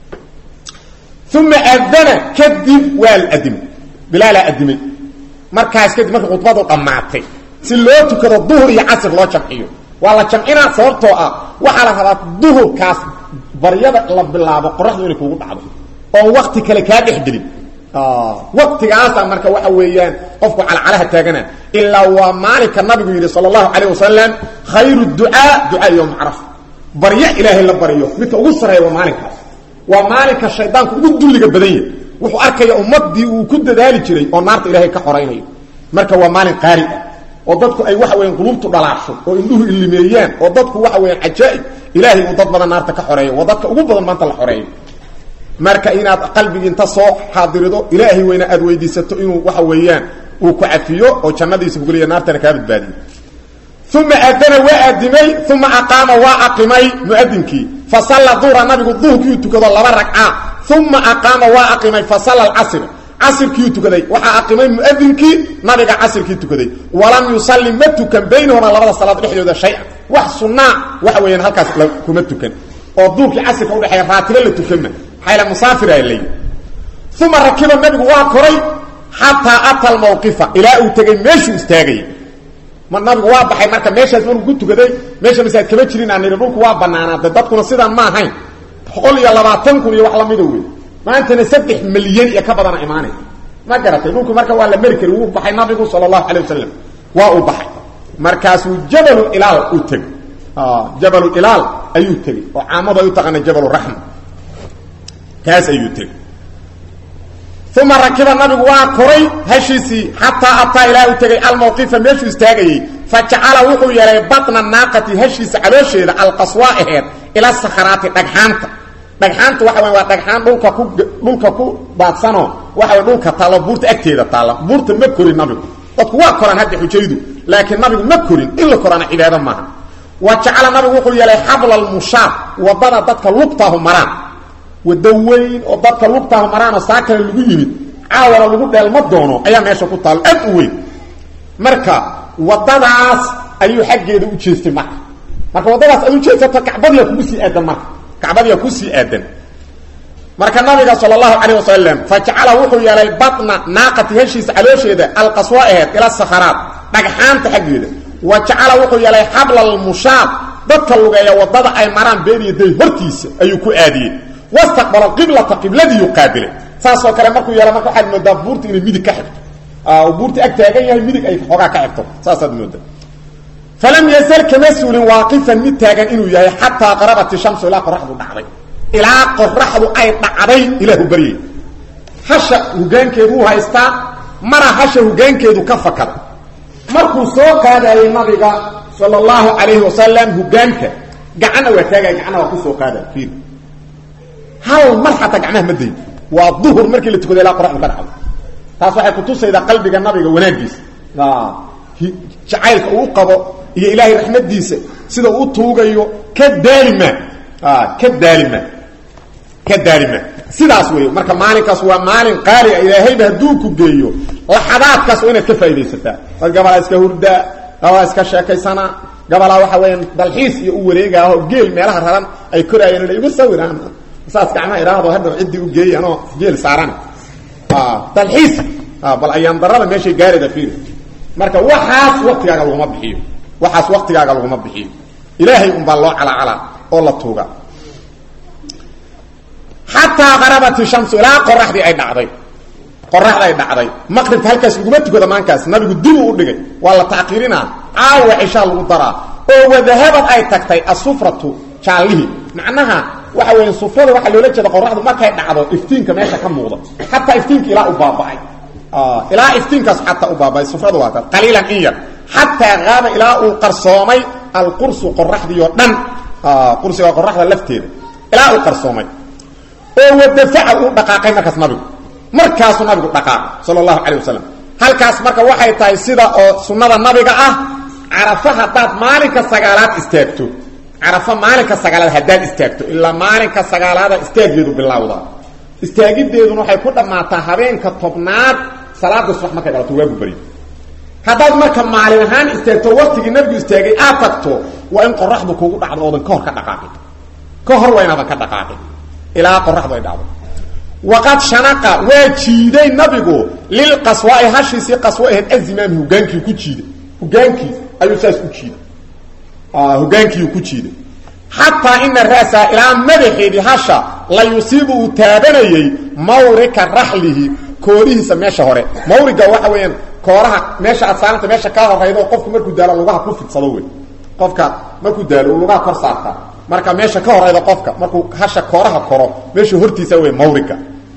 uma adana kadib waa la adimay bilaalaa adimay markaas kadib marka khudbadu dhammaatay si loo tukado duhur iyo casr loo jamciyo waa la jamcinaa sababtoo ah waxaa la rabaa duhurkaas baryada la bilaabo qoraxdu inay kugu dhacdo oon wakti kale kaa dhexgelin waktigaasa marka waxa weeyaan qofku calcalaha taagana ilaa waa maalinka nabigu yidhi sal allahu calayh wasalam khayru ducaa ducaa yowma carafa baryo ilaahay la baryo midka ugu sarreeya waa maalinkaas waa maalinka shaydaanku ugu dulliga badan yahy wuxuu arkaya ummadii uu ku dadaali jiray oo naarta ilaahay ka xoraynayo marka waa maalin qaari ah oo dadku ay waxa weyan qulubtu dhalaasho oo indhuhu ilimeeyaan oo dadku waxa weyaan cajaa'ib ilaahay uu dad badan naarta ka xoreeyo waa dadka ugu badan maanta la xoreeyo marka inaad qalbigi inta soo xaadirido ilaahay weyna aad weydiisato inuu waxa weeyaan uu ku cafiyo oo jannadiisa kugeliya naartana kaa badbaadiyo uma aadana waa aadimay uma aqaama waa aqimay muadinkii fasalla duhra nabigu duhurkiiu tukado laba ragca uma aqaama waa aqimay fasalla alcasr casirkiiu tukaday waxaa aqimay muadinkii nabiga casirkii tukaday walam yusalli ma tukan baynahuma labada salaad dhexdooda shay-an wax sunnaa waxa weeyaan halkaas kuma tukan oo duurkii casirka udhexeeya raatibo la tukanma xayla musaafira layi uma rakiba nabigu waa koray xataa ata almawqifa ilaa uu tegay meeshuu istaagayay ma nabigu waa baxay marka meeshaas markuu ku tukaday meesha masaajid kama jirin aan nidhi dhulku waa banaanaada dadkuna sidaan ma ahayn boqol iyo labaatan kun iyo wax lamida wey maantana saddex milyan iyo ka badana imaanay ma garatay dhulku marka waa la meri kari wuu baxay nabigu sala allahu calay wasalam waa uu baxay markaasuu jabalu ilaal u tegey jabalu ilaal ayuu tegey oo caamadu ay u taqaana jabalu raxma kaas ayuu tegey uma rakiba nabigu waa koray hashiisii xataa ataa ilaa u tegay almawqifa meeshuu istaagayey fa jacala wuxuu yeelay batna naaqati hashiisa caloosheeda alqaswa aheed ila sakharaati dhagxaanta dhagxaanta waxa wey waa dhagxaan dhulka ku dhulka ku daadsanoo waxa way dhulka taallo buurta agteeda taalla buurta ma korin nabigu dadku waa koraan hadda xujaydu laakiin nabigu ma korin in la koraana cibaado maaha wa jacala nabigu wuxuu yeelay xabla almushaab wadada dadka lugtaahu maraan wado weyn oo dadka lugtaahu maraan oo saa kale lagu yimid caawana lagu dheelma doono ayaa meesha ku taalo aad u weyn marka wadadaas ayuu xaggeeda u jeestay marka marka waddadaas aad u jeesato kacbadiyaa kugu sii aadan marka kacbadiyaa ku sii aadan marka nabiga sal allahu calayh wasalam fa jacala wuxuu yeelay batna naaqati heshiisa caloosheeda alqaswa aheed ila sakharaat dhagxaanta xaggeeda wa jacala wuxuu yeelay xabla almushaab dadka lugeeya wadada ay maraan beeniyo day hortiisa ayuu ku aadiyey wastaqbala qiblata qibladiiyu qaabilay saasoo kale markuu yeela marka waxaad moodaa buurta inay midig ka xigto buurta ag taagan yahay midig ay xoogaa ka xigto saasaad moodaa falam yazal kama suulin waaqifan mid taagan inuu yahay xataa qarabat shamsu ilaa qoraxdu dhacday ilaa qoraxdu ay dhacday ilaahu baryay hasha hogaankeedu u haystaa mara hasha hogaankeedu ka fakada markuu soo qaadayay nabiga sala allahu calayhi wasalam hogaanka gacanna waa taagaya gacanna waa kusoo qaadaya fiir hal mar xataa gacmaha ma dayn waa duhur markii la tukada ilaa qoraxdu ka dhacdo taas waxay kutusaydaa qalbiga nabiga wanaagiisa jacaylka uu qabo iyo ilaahay raxmadiisa sida uu tuugayo ka daalima ka daalima ka daalima sidaas wey marka maalinkaas waa maalin qaali a ilaahayba hadduu ku geeyo laxadaadkaas waa inaad ka faa'idaysataa dad gabalaa iska hurdaa gabalaa iska sheekaysanaa gabalaa waxa weeyaan dalxiis iyo u wareegaaho geel meelaha raran ay koraayeen la igu sawiraan saas gacmaha idhaahdo hadhaw ciddii u geeyay anoo geel saaran dalxiis bal ayaan darada meeshay gaarida fiir marka waxaas waktigaaga laguma bixiyo waxaas waktigaaga laguma bixiyo ilaahay unbaa loo calacalaa oo la tuuga xataa qarabati shamsu ilaa qoraxdii ay dhacday qoraxda ay dhacday maqribka halkaas laguma tukada maankaas nabigu dibuu u dhigay waa la tacqiirinaa caawa cishaa lagu daraa oo wadahabad ay tagtay asufratu jaallihii macnaha waxa weya sufrada waxaa loola jeeda qoraxdu markay dhacdo iftiinka meesha ka muuqda xataa iftiinka ilaa u baaba'ay ilaa iftiinkaas xataa u baaba'ay sufradu waa taas qaliilan in yar xataa qaaba ilaa uu qarsoomay alqursu qoraxdii oo dhan qursiga qoraxda lafteeda ilaa uu qarsoomay oo wadafaca uu dhaqaaqay markaas nabigu markaasuu nabigu dhaqaaqay sala allahu calay wasalam halkaas marka waxay tahay sida oo sunnada nabiga ah carafo haddaad maalinka sagaalaad istaagto carafo maalinka sagaalaad haddaad istaagto ilaa maalinka sagaalaada istaageedu bilowda istaagideeduna waxay ku dhammaataa habeenka tobnaad salaada subax markay dhalato waagu bari haddaad marka maalin ahaan istaagto waktigii nabigu istaagay aad tagto waa in qoraxdu kugu dhacdo oodan ka hor ka dhaqaaqin ka hor waa inaadan ka dhaqaaqin ilaa qoraxdu ay dhacdo waqad shanaqa waa jiiday nabigu lilqaswaai hashiisii qaswo ahayd azimaami hogaankii ku jiiday hogaankii ayuu saas u jiiday hogaankiiu ku jiiday xataa ina ra'saa ilaa madaxeedii hasha la yusiibu uu taabanayey mawrika raxlihi koorihiisa meesha hore mawriga waxa weeyaan kooraha meesha aad saaranta meesha kaa horaydo qofku markuu daalo lugaha ku fidsado wey qofka markuu daalo uu lugaha kor saartaa marka meesha ka horayda qofka markuu hasha kooraha koro meesha hortiisa wey mawriga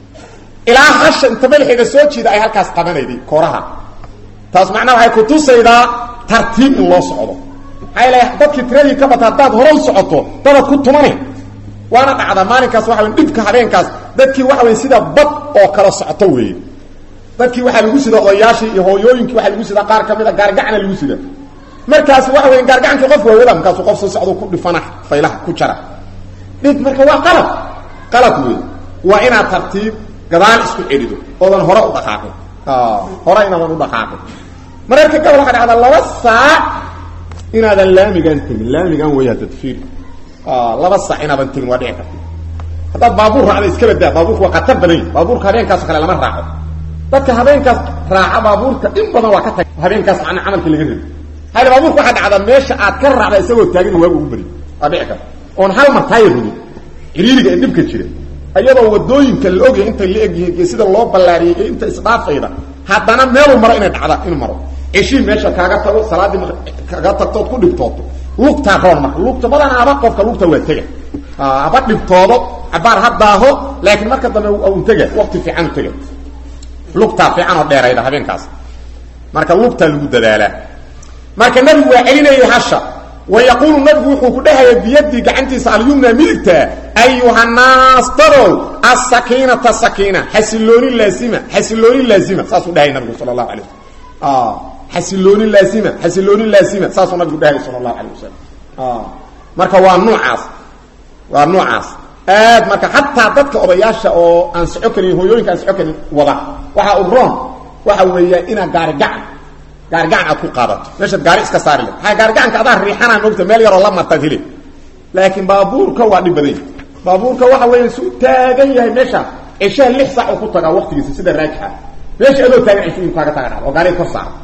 ilaa hasha inta madaxeeda soo jiida ay halkaas qabanayday kooraha taas macnaha waxay kutusaydaa tartiib in loo socdo maxaa l dadkii tiradii ka bata haddaad hore u socoto dadaad ku tumane waana dhacdaa maalinkaas waxa wey dhibka habeenkaas dadkii waxa wey sida bad oo kala socoto weeye dadkii waxaa lagu sida odayaashii iyo hooyooyinkii waxaa lagu sidaa qaar ka mid a gaargacana lagu sida markaas waxa wey gaargacankii qof waa wada markaasuu qof soo socdo ku dhifana faylaha ku jara dhib marka waa qalad qalad wey waa inaad tartiib gadaal isku celido oodan hore u dhaqaaqin hore inaadan u dhaqaaqin mararka gabal waxaa dhacdaa laba saac inaadan laamigaan tegin laamigaan wey hadda fiir laba saac inaadan tegin waa dhici karta haddaad baabuur raacda iska badaa baabuurku waa qatar badan yahi baabuurka habeenkaasoo kale lama raaco dadka habeenkaas raaca baabuurka in badan waa ka tag habeenkaas macnaa camalkii laga rebi hayla baabuurka waxaa dhacda meesha aad ka raacda isagoo taagan waagu ugu beri waa dhici karta oon hal mar taaya rudin ciriiriga ee dhibka jira iyadoo wadooyinka la ogyahay intay la egyihiin iyo sida loo ballaariyey iyo inta isdhaafayda haddana meeluu maro inay dhacda inuu maro ceshii meesha kaaga tago salaaddii kaga tagtood ku dhibtooto lugtaa roon marka lugta badanaaba qofka lugta waa tega haba dhibtoodo cabaar ha daaho laakiin marka dambe un tega waqti fiican u tega lugtaa fiican oo dheerayda habeenkaas marka lugtaa lagu dadaalaa marka nabigu waa celinayay hasha wa yaquulu nabigu wuxuu ku dhahaya biyadii gacantiisa alyumna midigta ayuhanaas dadow asakiinata sakiina xasilooni laazima xasilooni laazima saasuu dhahay nabigu sala allahu alay wasalam xasilooni laazima xasilooni laazima saasuu nabigu dhahay sala allahu alay wasalam marka waa nuucaas waa nuucaas aad marka xataa dadka odayaasha oo aan soco karin hooyooyinka aan soco karin wada waxaa u roon waxa weeyaa inaad gaari gacan gaari gacan aad ku qaadato meeshaad gaari iska saari le aa gaari gacanka adaa riixanaa moogta meel yaroo la martaad heli laakiin baabuurka waa dhib badanya baabuurka waxa weeya su taagan yahay meesha ceshaha lix saac oo ku tagaa waktigiisa sida raajixa meesha adoo taagan ceshu kaaga taga dhacdo oo gaariga kor saara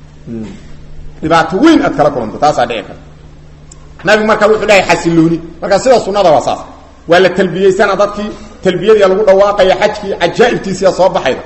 dhibaato weyn aad kala kulanto taasaa dhici karta nabigu marka wuxuu dhahay xasilooni marka sida sunada waa saas waa la talbiyeysana dadkii talbiyadii lagu dhawaaqaya xajkii cajaa'ibtiisiya soo baxayda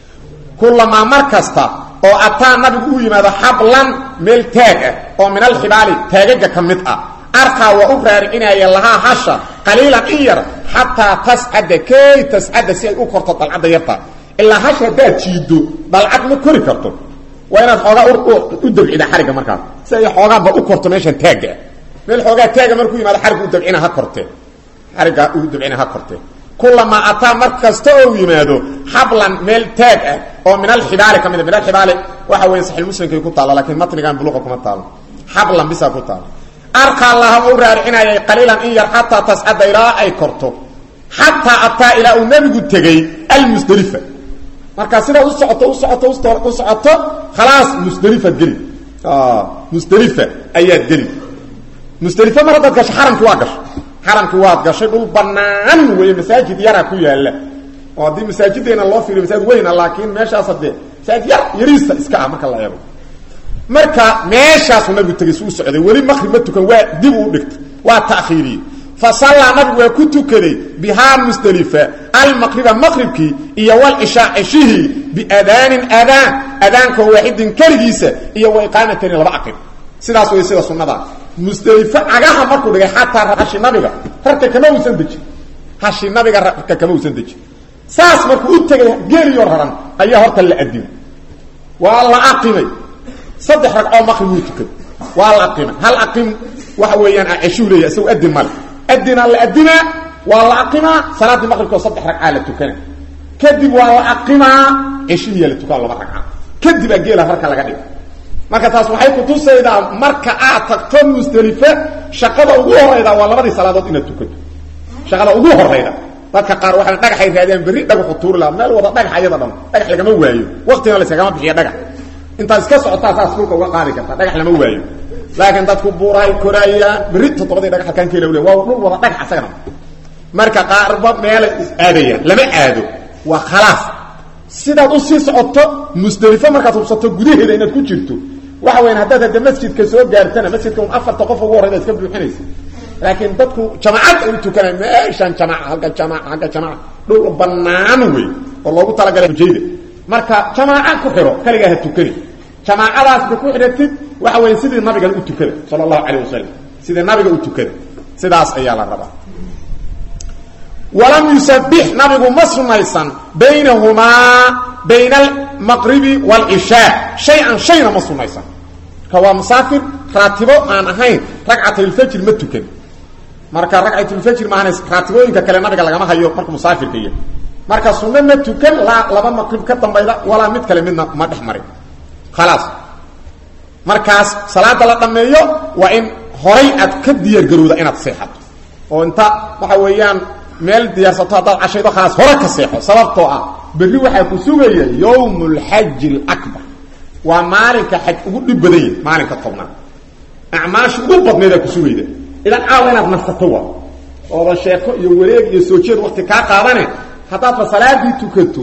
kulamaa mar kasta oo ataa nabigu u yimaado xablan meel taag ah oo min alxibaali taagaga ka mid ah arkaa waa u raaricinaya lahaa hasha qaliilan in yar xataa tascada kay tascada si ay u korto dalcadda yarta ilaa hasha haddaad jiido dalcad ma kori karto waa inaad xoogaa u dabcida xarigga markaas si ay xoogaanba u korto meeshan taagga meel xoogaa taaga markuu yimaado xarigga u dabcina ha kortee xarigga u dabcina ha kortee kulamaa ataa mar kasta oo yimaado xablan meel taag ah oo min alxibaali ka mid min alxibaali waxa weya saxiix muslimkay ku taalla lakiin matnigan buluqa kuma taalo xablan bisaa ku taalo arkaa laha u raaricinayay qaliilan in yar xataa tascada ilaa ay korto xataa ataa ilaa uu nebigu tegey almusdelifa markaa sidaad u socoto u socoto u socoto khalaas musdelifaad geli musdelifa ayaad geli musdelifo mar haddaad gasho xaramki waa gasho xaramki waad gashay dhul banaan weeye masaajid yaraa ku yaala oo haddii masaajideena loo fiiriyo masaajid weyna laakiin meeshaas hadee masaajid yar yariista iska ah marka la eego marka meeshaasuu nabigu tegay suu socday weli maqrib ma tukan waa dib uu dhigtay waa ta'khiiriyey fa sallaa nabigu waa ku tukaday bihaa musdelifa almaqriba maqribkii iyo walcishaa ceshihii biadaanin adaan adaanka waaxidin keligiisa iyo wa iqaamatani laba aqib sidaas way sida sunnadaa musdelifo cagaha markuu dhigay xataa hashi nabiga rarka kama uusan dejin hashi nabiga rarka kama uusan dejin saas markuu u tegay geeliyo raran ayaa horta la adimay waa la aqimay saddex ragcoo maqrib wuu tukaday waa la aqimay hal aqim waxa weeyaan ceshuu leeya isagu adin male adinaa la adimaa waa la aqimaa salaaddii maqribkoo saddex ragcaa la tukana kadib waa la aqimaa ceshihiyaa la tukaa laba ragca kadibaa geela rarka laga dhiga marka taas waxay kutusaydaa marka aad tagto musdelife shaqada ugu horayda waa labadii salaadood inaad tukato shaqada ugu horayda dadka qaar waxay dhagaxay raadiyaan berri dhagaxu tuuri laha meel wada dhagax ayada dhan dhagax lagama waayo waqtina layskagama bixiya dhagax intaad iska socotaa saas dhulka uga qaadi karta dhagax lama waayo laakiin dadku buurahay koraayaan berri toddobadii dhagax halkaan keela le waa dhul wada dhagax asagana marka qaarba meelay is aadayaan lama aado waa khalaas sidaad u sii socoto musdelifo markaad hubsato gudaheeda inaad ku jirto waxa weyan haddaad hadda masjidka soo gaartana masjidka un afarta qof ugu horrayda iska buuxinaysa laakiin dadku jamacad ay u tukanay meeshaan jamaca halka jamaca halka jamaca dhul banaan wey oo loogu talagalay hujayda marka jamaaca ku xiro kaligaa ha tukani jamaacadaasba ku xidhatid waxa weya sidii nabigan u tukada sala allahu calayh wasalam sidii nabiga u tukada sidaas ayaa la rabaa walam yusabix nabigu ma sunaysan baynahumaa bayna almaqribi waalcishaa shay-an shayna ma sunaysan marka waa musaafir raatibo aan ahayn ragcatulfajr ma tukan marka ragcatulfajr maahan raatibooyinka kale nabiga lagama hayo marka musaafirka iyo marka sunno ma tukan laa laba maqrib ka dambayda walaa mid kale midna ma dhex marin khalaas markaas salaada la dhammeeyo waa in horay aad ka diyaargarowda inaad seexato oo inta waxa weeyaan meel diyaarsato haddaad cashaydo khalaas hore ka seexo sababtoo ah berri waxaa ku sugaya yowm lxaji alabar waa maalinka xaj ugu dhib badan yahi maalinka tobnaad acmaasha ugu badneedaa ku sugayda idan caawa inaad nasato waa oodan sheeko iyo wareeg iyo soo jeed wakti kaa qaadane haddaadba salaadii tukato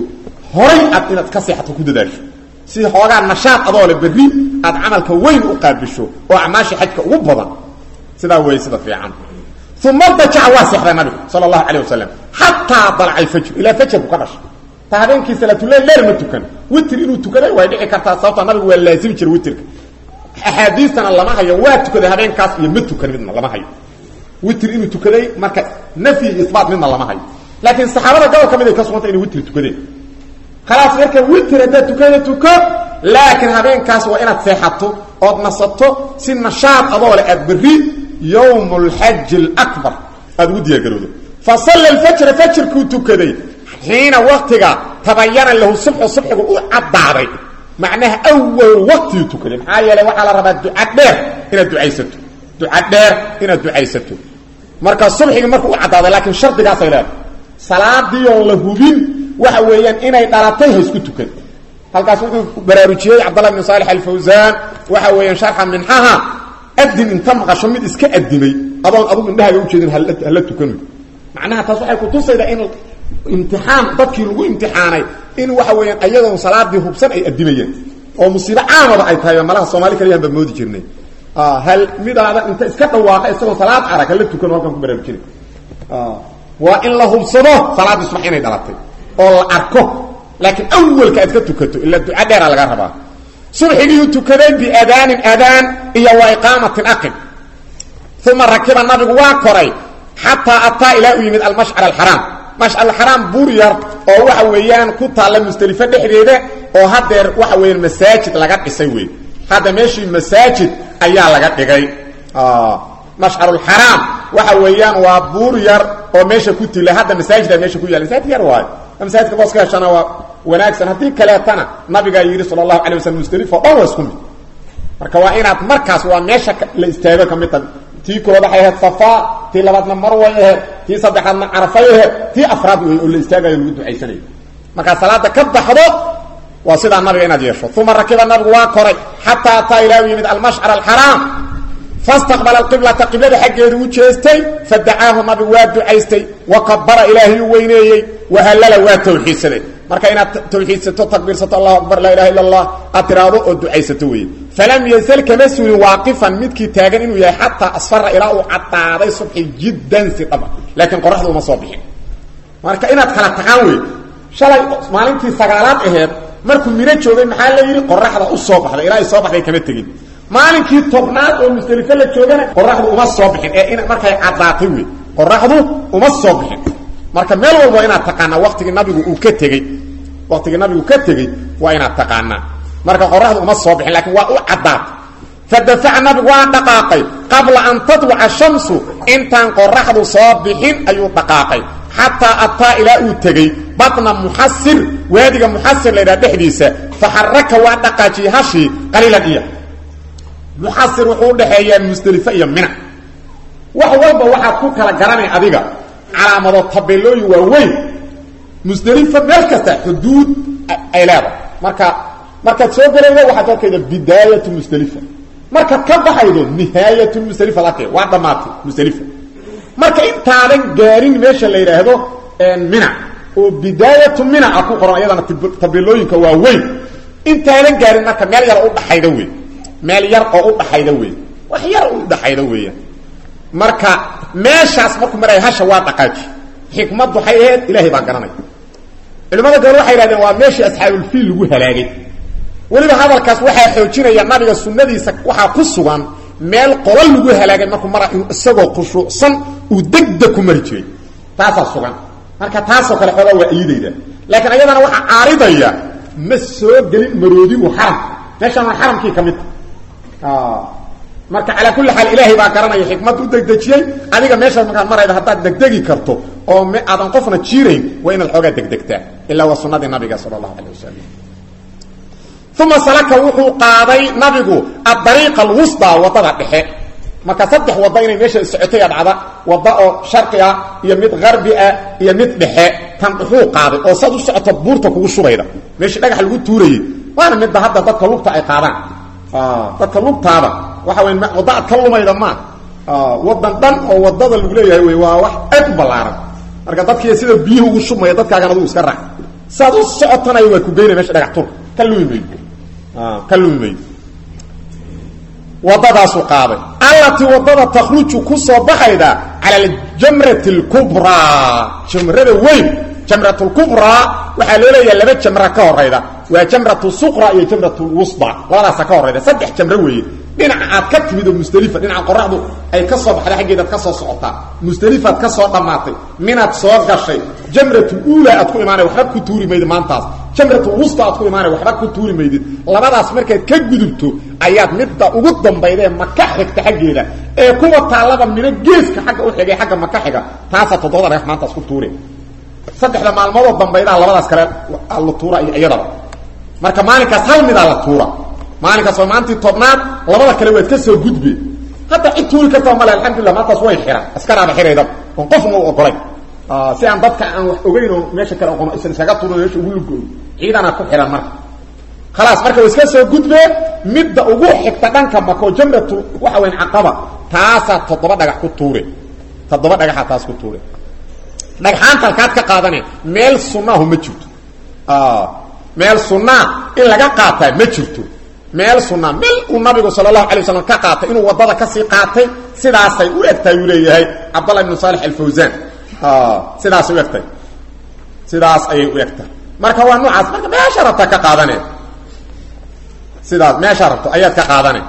horay aad inaad ka seexato ku dadaasho si xoogaa nashaad adoo le berri aad camalka weyn u qaabisho oo acmaasha xajka ugu badan sidaa wey sida fiican uma dajaca waa seexday nabigu sala allahu calayh wasalam xataa dalca alfajr ilaa fajarku ka dhashay ta habeenkii salaatuleyl leer ma tukan witr inuu tukaday way dhici kartaa sababta nabigu waa laazimi jira witrka axaadiistana lama hayo waa tukaday habeenkaas iyo ma tukan midna lama hayo witr inuu tukaday marka nafyi iyo isbaat midna lama hayo laakiin saxaabada gobol ka mid ay ka sugantay inay witr tukadeen khalaas marka witr haddaad tukada tuko laakiin habeenkaas waa inaad seexato ood nasato si nashaad adoo le aad berri yowm lxaji alabar aada ugu diyaargarowdo fa salla alfajra fajrkuu tukaday xiina waktiga tabayana lahu subxu subxigu u caddaaday macnaha awal waqtigii tukaday maxaa yeelay waxaa la rabaa duca dheer inaad ducaysato duca dheer inaad ducaysato marka subxigii markuu u caddaaday laakiin shardigaasay leedahay salaadii oon la hubin waxa weeyaan inay dhalatay ha isku tukan halkaas wuxuu baraarujiyey cabdallah bn saalix alfawsaan waxa weeyaan sharxa minxaha adin inta maqasho mid iska adimay adoon adugu indhahaaga ujeedin hala tukan macnaha taas waxay kutusaydaa in imtixaan dadkii lagu imtixaanay in waxa weeyaan ayadoon salaadii hubsan ay adimayeen oo musiibo caamaba ay tahay malaha soomaali kaliyahan baa moodi jirnay hal midaada inta iska dhawaaqa isagoon salaad arag hala tukan halkan ku baraarujinay waa in la hubsado salaaddii subax inay dhalatay oo la arko laakiin awalka aad ka tukato ila duca dheera laga rabaa subxigii tukaday biadaanin adaan iyo wa iqaamatin aqib uma rakiba nabigu waa koray xataa ataa ilaa u yimid almashcar alxaraam mashcar alxaraam buur yar oo waxa weeyaan ku taalla musdelifo dhexdeeda oo hadeer waxa weeyaan masaajid laga dhisay wey hadda meeshii masaajid ayaa laga dhigay mashcarulxaraam waxa weeyaan waa buur yar oo meesha ku tila hadda masaajida meesha ku yaala masaajid yar waayo masaajidka boos ka heshana waa wanaagsan haddii kaleetana nabigaa yidhi sala allahu alay waslam musdelifo dhan waa isku mid marka waa inaad markaas waa meesha la istaago ka mid ta tii koood waxay ahayd safaa tii labaadna marway ahayd tii saddexaadna carafay ahayd tii afraad wey oo la istaagayo lagu ducaysanayo markaad salaada ka baxdo waa sidaa nabiga inaad yeesho uma rakiba nabigu waa koray xataa ataa ilaa u yimid almashcar alxaraam fastaqbala alqiblata qiblada xaggeedu u jeestay fadacaahu nabigu waa ducaystay wa kabara ilaahay u weyneeyey wahallala waa tawxiidsaday marka inaad tawxiidsato takbiirsato allahu akbar laa ilaha illa allah aad tiraahdo oo ducaysato weeye falam yazal kama suulin waaqifan midkii taagan inuu yahay xataa asfara ilaa uu caddaaday subxi jiddan si dhaba laakiin qoraxdu uma soo bixin marka inaad kala taqaan wey shalay maalintii sagaalaad aheed markuu mino joogay maxaa la yidhi qoraxda u soo baxday ilaa ay soo baxday kama tegin maalinkii tobnaad oo musdelifo la joogana qoraxdu uma soo bixin ee in markay caddaatay wey qoraxdu uma soo bixin marka meel walba inaad taqaanaa watigii nabigu uu ka tegey watigii nabigu ka tegey waa inaad taqaanaa marka qoraxdu uma soo bixin lakiin waa u caddaatay fadafaca nabigu waa dhaqaaqay qabla an tatluca shamsu intaan qoraxdu soo bixin ayuu dhaqaaqay xataa ataa ilaa uu tegey batna muxasir waadiga muxasir laydhaha dhexdiisa faxaraka waa dhaqaajiyey hashii qaliilan iya muxasir wuxuu udhaxeeyaa musdelifo iyo mina wax walba waxaad ku kala garanay adiga calaamado tabeelooyin waaweyn musdelifo meel kasta xuduud ay leedahay marka markaad soo gelaydo waxaad arkayda bidaayatu musdelifa markaad ka baxaydo nihaayatu musdelifa arkay waa dhammaatay musdelifa marka intaadan gaarin meesha la yidhaahdo mina oo bidaayatu mina a ku qoran ayadana tabeelooyinka waa weyn intaadan gaarin marka meel yar u dhaxayda wey meel yar oo u dhaxayda wey wax yar u dhaxayda weeyaan marka meeshaas markuu maraya hasha waa dhaqaaji xikmad waxay ahayd ilaahay baa garanay culimada gabal waxay yidhahdeen waa meeshii asxaabulfiil lagu halaagay weliba hadalkaas waxaa xoojinaya nabiga sunnadiisa waxaa ku sugan meel qola lagu halaagay markuu mara inuu isagoo khushuucsan uu degdeg ku mari jiray taasaa sugan marka taasoo kale xoogaa waa iidayda laakiin ayadana waxaa caaridaya ma soo gelin maroodigu xaram meeshaan waa xaramkii ka midta marka calaa kulli xaal ilaahay baa garanaya xikmad u degdejiyey adiga meeshaas markaad marayda haddaad degdegi karto oo m aadan qofna jiirayn waa inaad xoogaa degdegtaa ilaa waa sunnadii nabiga sala allahu alay wasalam uma salaka wuxuu qaaday nabigu adariiqa alwusdaa waddada dhexe marka saddex wadda inay meesha socotay a dhacda wadda oo sharqi ah iyo mid harbi ah iyo mid dhexe tan dhuxuu qaaday oo saad u socoto buurta kugu shubayda meeshii dhagax lagu tuurayey waana midba hadda dadka lugta ay qaadaan dadka lugtaada waxa wey wadda aad ka lumayda maa wadan dhan oo wadada lagu leeyahay wey waa wax aad u ballaaran marka dadkii sida biyuhu ugu shubmaya dadkaagan aduu iska raac saad u socotanaya waa ku geynaya mesha dhagax turka ka lumi maydo ka lumi maydo wadadaasuu qaaday allatii wadada takhruju ku soo baxayda cala aljamrati alkubraa jamrada weyn jamrat lkubraa waxaa loo leeyaha laba jamra ka horayda waa jamratu suqra iyo jamrat lwusda labadaasa ka horayda saddex jamro weeye dhinaca aad ka timid oo musdelifa dhinaca qoraxdu ay ka soo baxday xaggeedaad ka soo socotaa musdelifaad ka soo dhammaatay minaad soo gashay jamratu uula aad ku imaanay waxba ku tuuri maydid maantaas jamratu wusta aad ku imaanay waxba ku tuuri maydid labadaas markaad ka gudubto ayaad midda ugu dambaydee maka xigta xaggeeda ee kuwa taallaba midho geeska xagga u xigay xagga maka xiga taasaa toddobada dhagax maantaas ku tuure saddexda maalmoodoo dambaydaa labadaas kale la tuura iyo iyadaba marka maalinkaas hal midaa la tuura maalinkaas waa maalintii tobnaad labada kale waad ka soo gudbe hadda cid tuuri kartaa male alxamdulillah maantaas way xiran askaraaba xiraydaba oon qofna u ogolay si aan dadka aan wax ogeyn oo meesha kale oqono isan iskaga tuurin meesha ugu lugooyo ciidana ku xiran marka khalaas marka wa iska soo gudbee midda ugu xigta dhanka mako jamratu waxa weyn caqaba taasaa toddoba dhagax ku tuure toddoba dhagaxaa taas ku tuure dhagxaanta halkaad ka qaadane meel sunaahu ma jirto meel sunaa in laga qaataa ma jirto meel sunaa meel uu nabigu sala allahu alay waslam ka qaatay inuu waddada kasii qaatay sidaasay u egtahay uu leeyahay cabdallah ibnu saalix alfawsan sidaasay u egtahay sidaas ayay u egtahay marka waa noocaas marka meesha rabtaa ka qaadane sidaas meeshaa rabto ayaad ka qaadane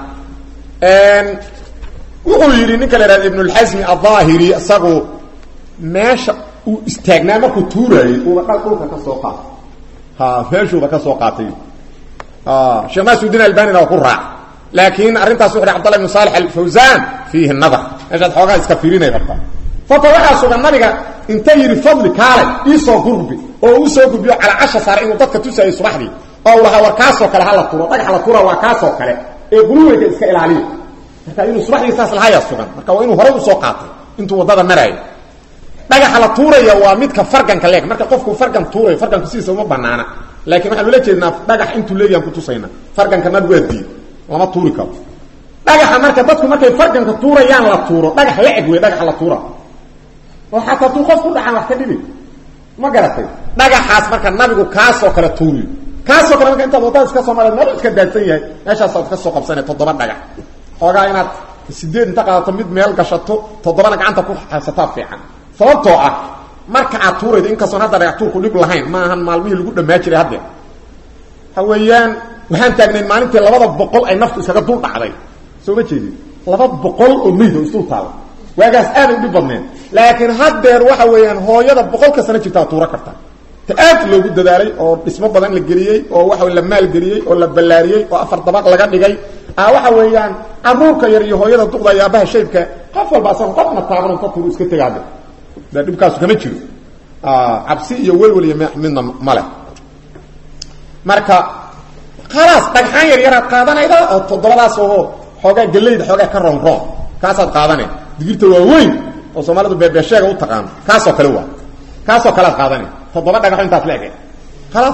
wuxuu yidhi ninka la ihahda ibn اlxasmi aلظaahiri isagu meesha uu istaagnaa markuu tuuraayey uuba dhal dhulka ka soo qaatay ha meeshuuba ka soo qaatay sheekh naasudin albanina waa ku raac laakiin arrintaas wuxu hi abdallah ibn salix alfawsan fiihi nadar meeshaad xoogaa iska fiirinay rabtaa sababta waxaa sugan nabiga inta yidhi fadli kaalay iisoo gurbi oo u soo gurbiyo calaa casha saare inuu dadka tusaayey subaxdii oo u lahaa war kaasoo kale hala turo dhagax la tura waa kaasoo kale ee guluweyga iska ilaaliya marka inuu subaxdii saas lahayaa sugan marka waa inuu horay usoo qaatay intuu waddada maraayo dhagaxa la tuuraya waa midka farganka leeg marka qofku fargan tuurayo farganku sidiisa uma banaana laakiin waxaan ula jeednaa dhagax intuu leeyahan kutusayna farganka nabigu waa diid lama tuuri karo dhagaxa marka dadku markay farganka tuurayaan la tuuro dhagax la eg wey dhagaxa la tuura oo xataa hadduu qof ku dhacaan wax ka dhibi ma garatay dhagaxaas marka nabigu kaasoo kale tuuriyo kaasoo kale marka intaad wadada iska soo mara meel iska daadsan yahay meeshaasaad ka soo qabsana toddoba dhagax xoogaa inaad sideed inta qaadato mid meel gashato toddobana gacanta ku xabsataa fiican sababtoo ah marka aad tuuraydo inkastoon hadda dhagax tuurku dhib lahayn ma ahan maalmihii lagu dhamaa jiray haddeer waxa weeyaan waxaan taagnayn maalintii labada boqol ay naftu iskaga dul dhacday soo ma jeedin laba boqol oo meyd oo isdul taala waagaas aaday u dhib badneen laakiin haddeer waxa weeyaan hooyada boqolka sano jirtaa tuuro karta ta aad loogu dadaalay oo dhismo badan la geliyey oo waxa la maalgeliyey oo la ballaariyey oo afar dabaq laga dhigay a waxa weeyaan caruurka yar iyo hooyada duqda iyo aabaha shaybka qof walba asaga qofna taaban ka tuuru iska tegaade de dhibkaasu kama jiro cabsi iyo welwel iyo midna male marka khalaas dhagxaan yar yaraad qaadanayda oo toddobadaas oo xoogaa gelayda xoogaa ka roon roon kaasaad qaadane digirta waa weyn oo soomaalidu beebeesheega u taqaano kaasoo kale waa kaasoo kalead qaadane toddoba dhagaxo intaas la ege khalaas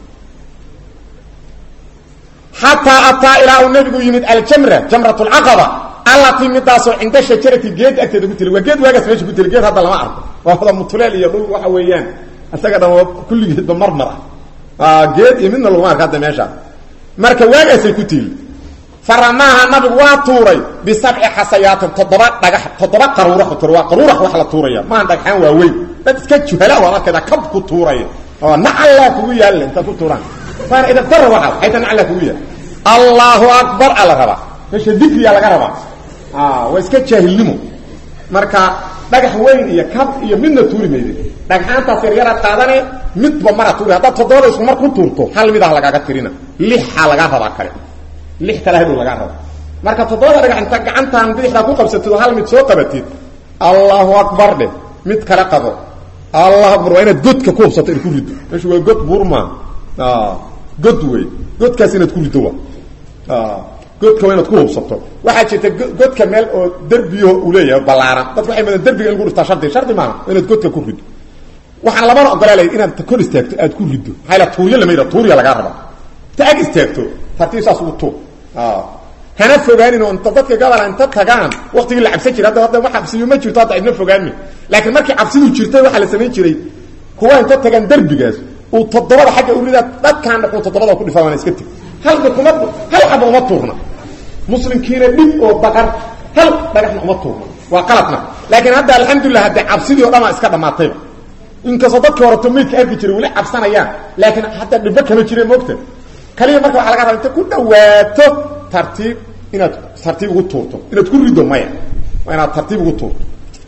xataa ataa ilaa uu nabigu yimid aljamra jamrat lcaqaba allatii midaasoo cinda shajarati geed agteeda ku tila waa geed waagaas meesha ku tila geed hadda lama arko waa wada mutuleel iyo dhul waxa weeyaan isaga dhan kulligeedba marmar ah geed iyo midna laguma arka hadda meesha marka waagaasay ku tiili faramaaha nabigu waa tuuray bisabci xasayaatin toddoba dhagax toddoba qaruurax tur waa qaruurax wax la tuuraya maaha dhagxaan waaweyn dad iska juhala waad arkayda kab ku tuuraya oo nacallaa kugu yaalla inta ku tuuraan waana idabdara waxaas xayta nacallaa kugu yaalla allahu akbar ala rabaa meesha dikriyaa laga rabaa waa iska jaahilnimo marka dhagax weyn iyo kab iyo midna tuuri mayde dhagxaantaas yaryaraad qaadane midba mara tuuri haddaad toddobada isku mar ku tuurto hal midah lagaaga tirina lixaa lagaa rabaa kale lix kale hadhow lagaa raba marka toddobada dhagax inta gacantaan bidixdaa ku qabsatid oo hal mid soo qabatid allahu akbar dheh mid kale qabo allahu akbar waa inaad godka ku hubsato inaad ku riddo meeshu waa god buurma god wey godkaas inaad ku riddo wa godka waa inaad ku hubsato waxaa jirta godka meel oo derbiyo uu leeyahay ballaaran dadku waxay madaan derbiga in lagu dhiftaa shardi shardi maaha inaad godka ku riddo waxaan lamana ogolaalay inaad kor istaagto aad ku riddo maxaa la tuuryo lama yidhaha tuurya lagaa raba ta ag istaagto tartiib saas ugu tuur hana fogaanin oo inta dadka gabala inta tagaan waktigii la cabsan jiray hadda hadda wax cabsiyo ma jirto hadda cidna fogaanmi laakiin markii cabsidu jirtay waxaa la samayn jiray kuwa inta tagaan derbigaas uu toddobada xagga urida dadkaan dhexuu toddobada ku dhifaa waana iska teg halba kuma hal xaba uma tuurna muslimkiina dhib oo baqar hal dhagaxna uma tuurna waa qaladna laakiin hadda alxamdulilah haddee cabsidii o dhamaa iska dhammaatayba inkastoo dadkii horeto maydka arki jiray weli cabsanayaan laakiin hadda dhibbo kama jireen moogta kaliya marka waxa laga raba inta ku dhawaato tartiib inaad tartiib ugu tuurto inaad ku rido maya waa inaad tartiib ugu tuurto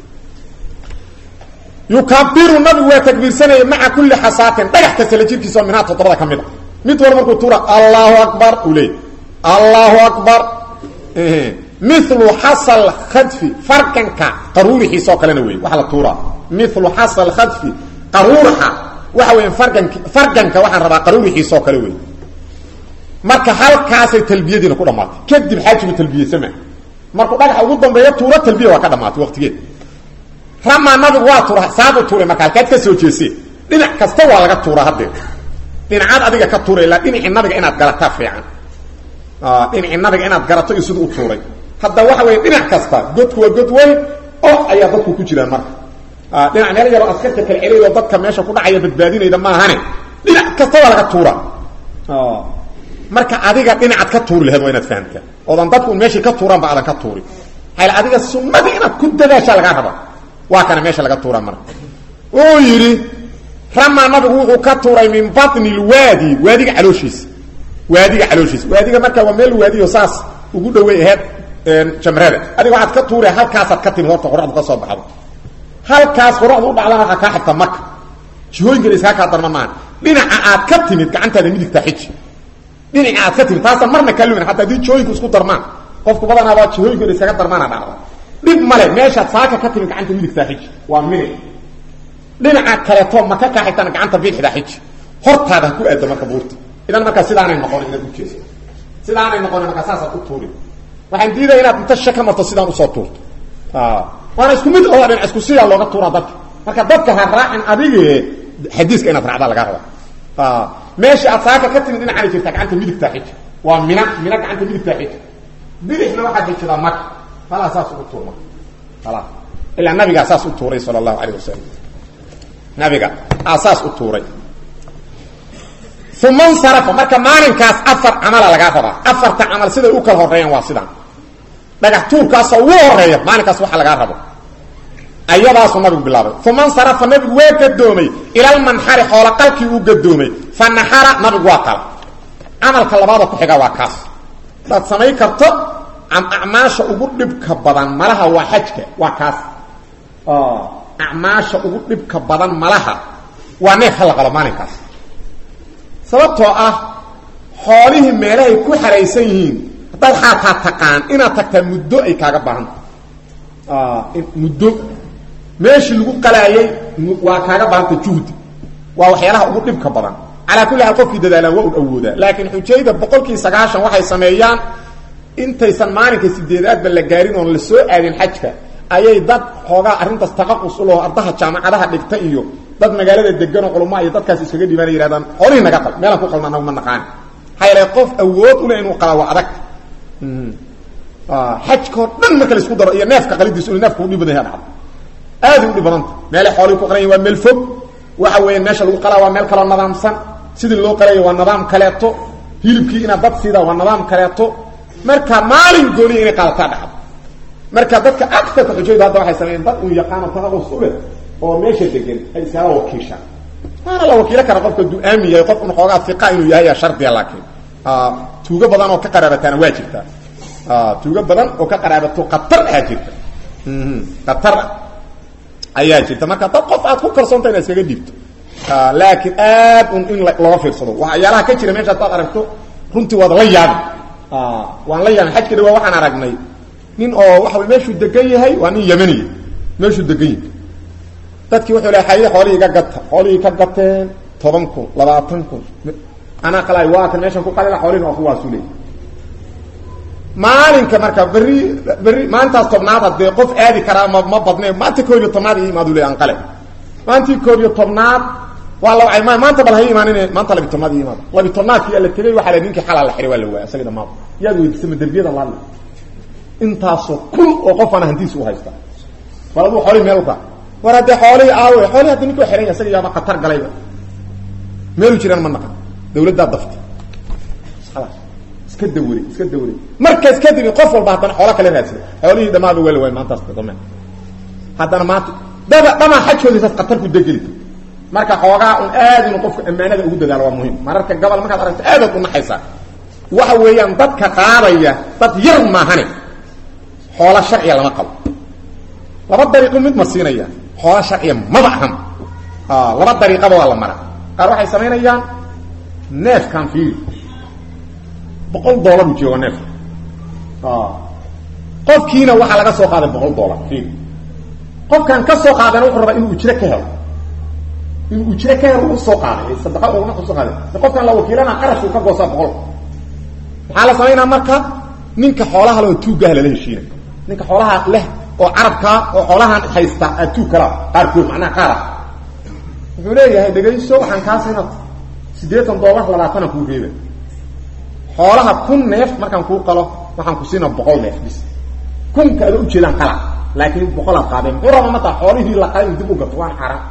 yukabiru nabigu waa takbiirsanaya maca kulli xasaatin dhagax kasta la jirkiisa oo minhaa toddobada ka mid a mid war markuu tuura allahu akbar uu leey allahu akbar milu xasal khadfi farkanka qaruurixiisa oo kalena wey waxa la tuuraa milu xasal khadfi qaruuraxa waxa weya fargank farganka waxaan rabaa qaruurixiisa oo kale wey marka halkaasay talbiyadiina ku dhamaatay kadib xaajigu talbiyesama markuu dhagaxa ugu dambeeyo tuuro talbiya waa ka dhamaatay waqtigeed ramaa nabigu waa tuura saabu tuuray marka halkaad ka soo jeesee dhinac kasta waa laga tuuraa haddee dhinacaad adiga ka tuuray ilaa dhinacii nabiga inaad garataa fiican dhinacii nabiga inaad garato iyo siduu u tuuray hadda waxa weeye dhinac kasta godku waa god weyn oo ayaa dadku ku jiraan marka dhinac meel yaroo askarta kala celiydoo dadka meesha ku dhacaya badbaadinayda maahane dhinac kasta waa laga tuura marka adiga dhinacaad ka tuuri laheed waa inaad fahamtaa oodan dadku meeshii ka tuuraanba aadan ka tuurin hayl adiga sunnadii inaad ku dadaashaa lagaa raba waa kana meesha laga tuura marka uu yidhi ramaa nabigu wuxuu ka tuuray min batni lwaadi waadiga calooshiisa waadiga calooshiisa waadiga marka waa meel waadiyo saas ugu dhawey aheyd jamrada adiga waxaad ka tuure halkaasaad ka timid horta qoraxdu ka soo baxdo halkaas qoraxdu u dhacdana waxaa kaa xigta maka jihooyinkana iskaa kaa darma maaha dhinaca aad ka timid gacantaada midigta xiji dhinaca aad ka timid taasaan marna kaa lumin hataa haddii jihooyinku isku darmaan qofku badanaabaa jihooyinkana iskaga darmaana dhacda dhib male meeshaad saaka ka timid gacanta midigtaa xiji waa minic dhinaca kaleeto maka kaa xigtana gacanta bidixdaa xiji hortaada ha ku aado marka buurta idan markaa sidaanay noqon inaad ujeeso sidaanay noqon markaa saasaad u tuuri waxaan diidaya inaad inta sha ka marto sidaan usoo tuurto waana isku mid oo dhinac isku sidaa looga tuuraa dadka marka dadka ha raacin adige xadiiska inaad raacdaa lagaa rabaa meesha aad saaka ka timid dhinacaana jirtaa gacanta midigtaa xiji waa mina mina gacanta midigtaa xiji bidixna waxaad xijidaa maka halaa saas ugu tuur marka halaa ilaa nabigaa saas u tuuray sala allahu alayh wasalam nabiga aa saas u tuuray uma nsarafa marka maalinkaas afar camala lagaa rabaa afarta camal siday u kala horeeyaan waa sidaan dhagax tuurkaasoo ugu horeeya maalinkaas waxa lagaa rabo ayadaasuu nabigu bilaabay uma nsarafa nabigu waa gadoomay ilalmanxari xoola qalkii uu gadoomay fa naxara nabigu waa kala camalka labaada ku xiga waa kaas hadaad samayn karto acmaasha ugu dhibka badan malaha waa xajka waa kaas acmaasha ugu dhibka badan malaha waa neef ha la qalo maalinkaas sababtoo ah xoolihii meelahay ku xaraysan yihiin haddaad xaataa taqaan inaad tagtaa muddo ay kaaga baahanta muddo meeshii lagu qalaayay waa kaaga baahanta juhdi waa waxyaalaha ugu dhibka badan calaa kulli xaal qofkii dadaalaan waa un awoodaa laakiin xujayda boqolkii sagaashan waxay sameeyaan intaysan maalinka sideedaadba la gaarin oon la soo aadin xajka ayay dad xoogaa arrintaas taqaqus u laho ardaha jaamacadaha dhigta iyo dad magaalada degan oo culama iyo dadkaas iskaga dhibaana yihahdaan xoolihii naga qal meelaan ku qalna anagu ma naqaani maxaa yeele qof awood u leh inuu qalaa waa adag xajkao dhan marka la isku daro iyo neefka qalidiisu inu neefka udhib badan yaha dhacdo aada u dhib badanta meelay xoolihii ku qalan waa meel fog waxa weeye meesha lagu qalaa waa meel kaloo nadaamsan sidii loo qalayo waa nidaam kaleeto hilibkii inaad dad siida waa nidaam kaleeto marka maalin gooniya inay qaadataa dhacdo marka dadka agarka xujaydu hadda waxay sameeyeen dad uu yaqaano taqaqus u leh oo meesha degan ay iskaga wakiishaan waana la wakiilo kara qofka duu aamin yahay qof un xoogaa iqa inuu yahay yaa shardiya laakiin tuugo badan oo ka qaraabataana waa jirtaa tuugo badan oo ka qaraabato qatar ayaa jirta qatar ayaa jirta marka dad qof aad ku kalsoonta inaad iskaga dhiibto laakiin aad un in looga fiirsado waxyaalaha ka jira meesha hadaad aragto runtii waad la yaabi waan la yaabin xajka dhawaa waxaan aragnay nin oo waxa way meeshuu degan yahay waa nin yamaniya meeshuu degan yahay dadkii wuxuu le xaye xoolihii iga gata xoolihii ka gateen toban kun labaatan kun anaa qalay waa kan meeshan ku qalila xoolihin waa kuwaasu leey maalinka marka berri berri maalintaas tobnaad haddee qof aadi karaa ma ma badne maanta koob iyo tobnaad ii imaadu le aan qale maantii koob iyo tobnaad waa la wacay maanta bal hay imaanin maanta labi tobnaad ii imaado labi tobnaadkii la tegey waxaa la ninkii xalaa la xiray waa la waaya isaga dhamaad yaad weydiisama derbiyada laadla intaasoo kun oo qofana hantiisa u haysta bal aduu xoolihii meel uka war haddee xoolihii aawe xoolihii hadda ninkuu xihan ya isaga yaaba khatar galayba meelu jiraan ma naqan dawladdaa dafta iska dawre iska dawre markaas kadib qof walba haddana xoola kale raadsada xoolihii dhamaaba weli waay maantaas dame haddana maanta daba dhamaa xajkoodiisaas khatar ku degeli marka xoogaa un aad inuu qofku ammaanada ugu dadaalo waa muhim mararka gobol markaad aragto aadaad u naxaysaa waxa weeyaan dadka qaadaya dad yar maahane xoola sharciya lama qabo laba dariiqo mid ma siinaya xoola sharciya maba ahan laba dariiqaba waa la maraa qaar waxay samaynayaan neefkan fiiri boqol dollar u jooga neefka qofkiina waxaa laga soo qaaday boqol dollar fiiri qofkan ka soo qaadana wuxuu rabaa inuu ujro ka helo inuu ujro ka helo u soo qaaday sadaqa ugama soo qaaday qofkan la wakiilana qarashuu ka goosaa boqol maxaa la samaynaa marka ninka xoolaha leh oo tuuggaah lala heshiina ninka xoolaha leh oo carabkaa oo xoolahan haysta aad tuug kalaa qaarkood macnaha qaara wuxuu leeyahay dhegayso waxaan kaa siina siddeetan dollar labaatana kuu reeba xoolaha kun neef markaan kuu qalo waxaan ku siina boqol neef bis kunka ada ujeedaan qala laakiin boqolaad qaadeen muxuu rabaa mataa xoolihii la qalay dib u gato waan xaaraan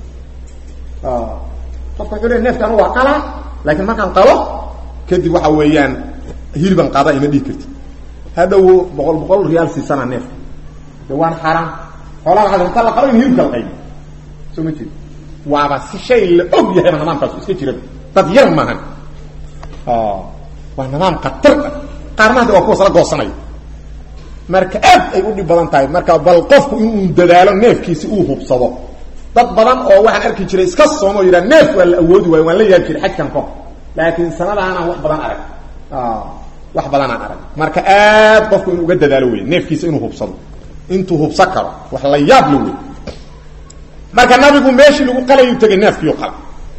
qofka wuxuu leey neefkan waa qala laakiin markaan qalo kadib waxa weeyaan hilban qaada ima dhihi karti hadhow boqol boqol riyaal siisanaa neefka de waan xaaraan xoolaha waxaa inta la qalo in hilibka la qaybi soo ma jeed waaba si shay la og yahayba nidaamkaasu iska jiraba dad yar maahan waa nidaam khatar ah qaarna hadda waa kuwas la goosanayo marka aad ay u dhib badan tahay marka bal qofku inuu dadaalo neefkiisi uu hubsado dad badan oo waxaan arki jiray iska soomo o yidhaha neef waa la awoodi waayo waan la yaabi jiray xajkan ko laakiin sanadaanaan wax badan arag wax badanaan arag marka aad qofku inuu uga dadaalo wey neefkiisa inuu hubsado intuu hubsan karo wax la yaab la wey marka nabigu meeshii lagu qalayuu tegay neefkiiu qala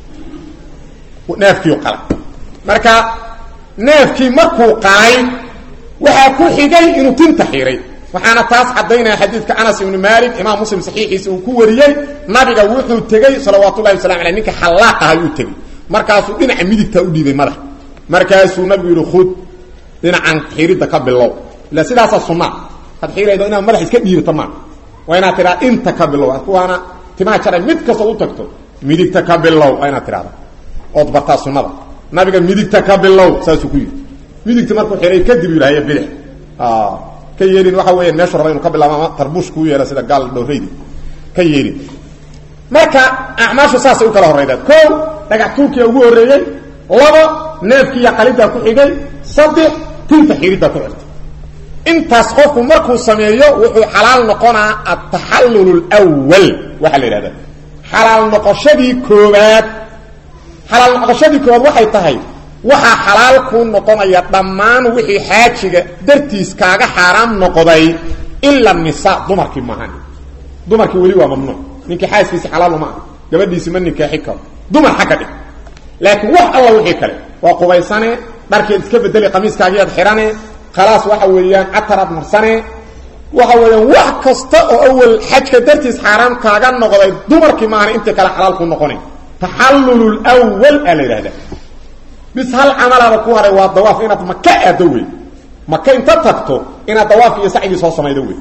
neefkiiu qala marka neefkii markuu qalay waxaa ku xigay inuu tinta xiray waxaana taas caddaynaya xadiidka anas ibnu maalik imaam muslim saxiixiisa uu ku wariyey nabiga wuxuu tegey salawaatu llahi wasalam aley ninka xallaaq ahay uu tegey markaasuu dhinaca midigtaa u dhiibay madax markaasuu nabigu yihi khud dhinacan xiridda ka bilow ila sidaasaa sunna had xiraydo inaad madax iska dhiibata maa waa inaad tidhahda inta ka bilow kuwaana timaha jaray mid kastood u tagto midigta ka bilow waa inaad tidhahda ood bartaa sunnada nabiga midigta ka bilow saasuu ku yidhi midigta markuu xihay kadib yidhahaya bidix ka yeelin waxa weya meeshu raba inu ka bilaabo ama tarbuush kuu yeela sida gaal dhowraydi ka yeelin marka acmaashu saasay u kala horraydaa ko dhagax tuurkiya ugu horreeyey labo neefkiiya qaliddaa ku xigay saddex tinta xiriddaa ku xirtay intaas qofku markuu sameeyo wuxuu xalaal noqonaa ataxallul lwal waxaa la yidhahdaa xalaal noqoshadii koobaad xalaal noqoshadii koobaad waxay tahay waxaa xalaal kuu noqonaya dhammaan wixii xaajiga dartiis kaaga xaaraam noqday ila nisaa dumarkii maahan dumarkii weli waa mamnuuc ninkii xaaskiisi xalaal uma ah gabadhiisi ma nikaaxi karo dumar xagga dhig laakiin wax alla wixii kale waa qubaysane dharkeed iska bedeli qamiiskaagiyaad xihane khalaas waxa weeyaan cataraad marsane waxa weeyaan wax kasta oo awal xajka dartiis xaaraam kaaga noqday dumarkii maahan intii kale xalaal kuu noqonayn taxallul wal aa la yidhahdaa bis hal camalaaba ku haray waa dawaaf inaad maka aado wey maka inta tagto inaad dawaaf iyo sacigii soo samaydo wey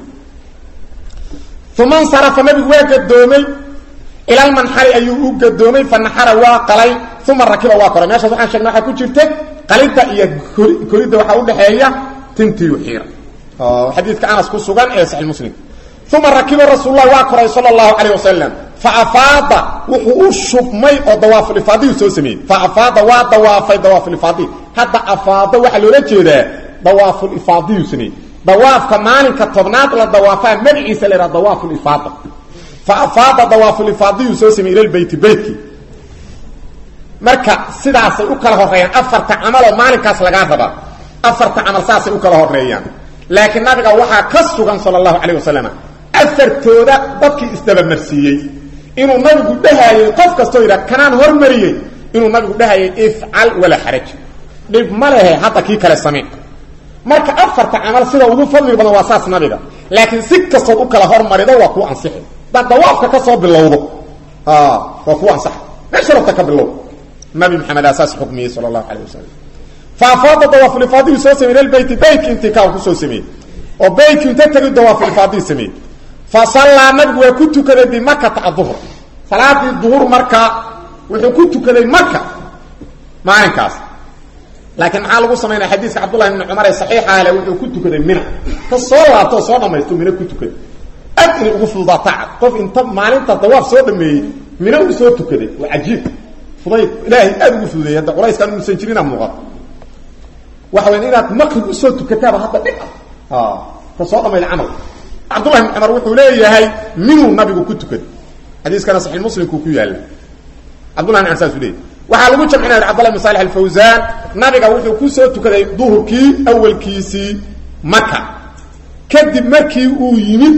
uma nsarafa nabigu waa gadoomay ilalmanxari ayuu u gadoomay fanaxara waa qalay uma rakiba waa koray meeshaas waxaan sheegnay waxaa ku jirta qalidda iyo koridda waxaa udhaxeeya tintiyu xiira xadiidka anas ku sugan ee saxi muslim uma rakiba rasuullah waa koray sala allahu calayh wasalam faafaada wuxuu u shubmay oo dawaafulifaadiyu soo sameeyey faafaada waa dawaafay dawaafulifaadi hadda afaada waxaa loola jeedaa dawaafulifaadiyu sameeyey dawaafka maalinka tobnaad la dawaafaa magaciisa la yhaha dawaafulifaada faafaada dawaafulifaadiyu soo sameeyey ilalbeyti beytkii marka sidaasay u kala horeeyaan afarta camaloo maalinkaas lagaa rabaa afarta camal saasay u kala horeeyaan laakiin nabiga waxaa ka sugan sala allahu calayh wasalam afartooda dadkii isdabamarsiiyey inuu nabigu dhahayey qof kastoo yidhah kanaan hormariyey inuu nabigu dhahayay ifcal walaa xaraj dhib ma lehe hadda kii kale samee marka afarta camal sida ugu fadli badan waa saas nabiga laakiin si kastood u kala hormarido waa kuu ansixi hadaad dawaafka ka soo bilowdo waa kuu ansaxa meesha rabta ka bilow nabi maxamed aa saas xukmiyey sala allahu calayh wasalam faafaada dawaafulifaadiyu soo samey ilbeyti beytki intikaa kusoo sameeyey oo beytki inta tegi dawaafulifaadiyu sameeyey fa sallaa nabigu waa ku tukaday bimakata aduhr salaadii duhur marka wuxuu ku tukaday maka maalinkaas laakiin maxaa lagu samaynaya xadiiska cabdullahi ibni cumar ee saxiixa ale wuxuu ku tukaday mina ka soo laabto oo soo dhamaysto mina ku tukaday aad inay ugu fududaataa qof inta maalinta dawaaf soo dhameeyey mina uu soo tukaday waa cajiib fudayd ilaahay aad ugu fududeeyay hadda culayskaan uusan jirina muuqato waxa weya inaad maqrib usoo tukataaba hadda dhib ah ka soo dhamayda camal cabdullahi ibn cumar wuxuu leeyahay minuu nabigu ku tukaday xadiiskana saxiix muslimkuu ku yaalla cabdullahi ibn cumar saasuu leeyahy waxaa lagu jamcinaya cabdullah ibn salix alfawsaan nabiga wuxuu ku soo tukaday duhurkii awalkiisii maka kadib markii uu yimid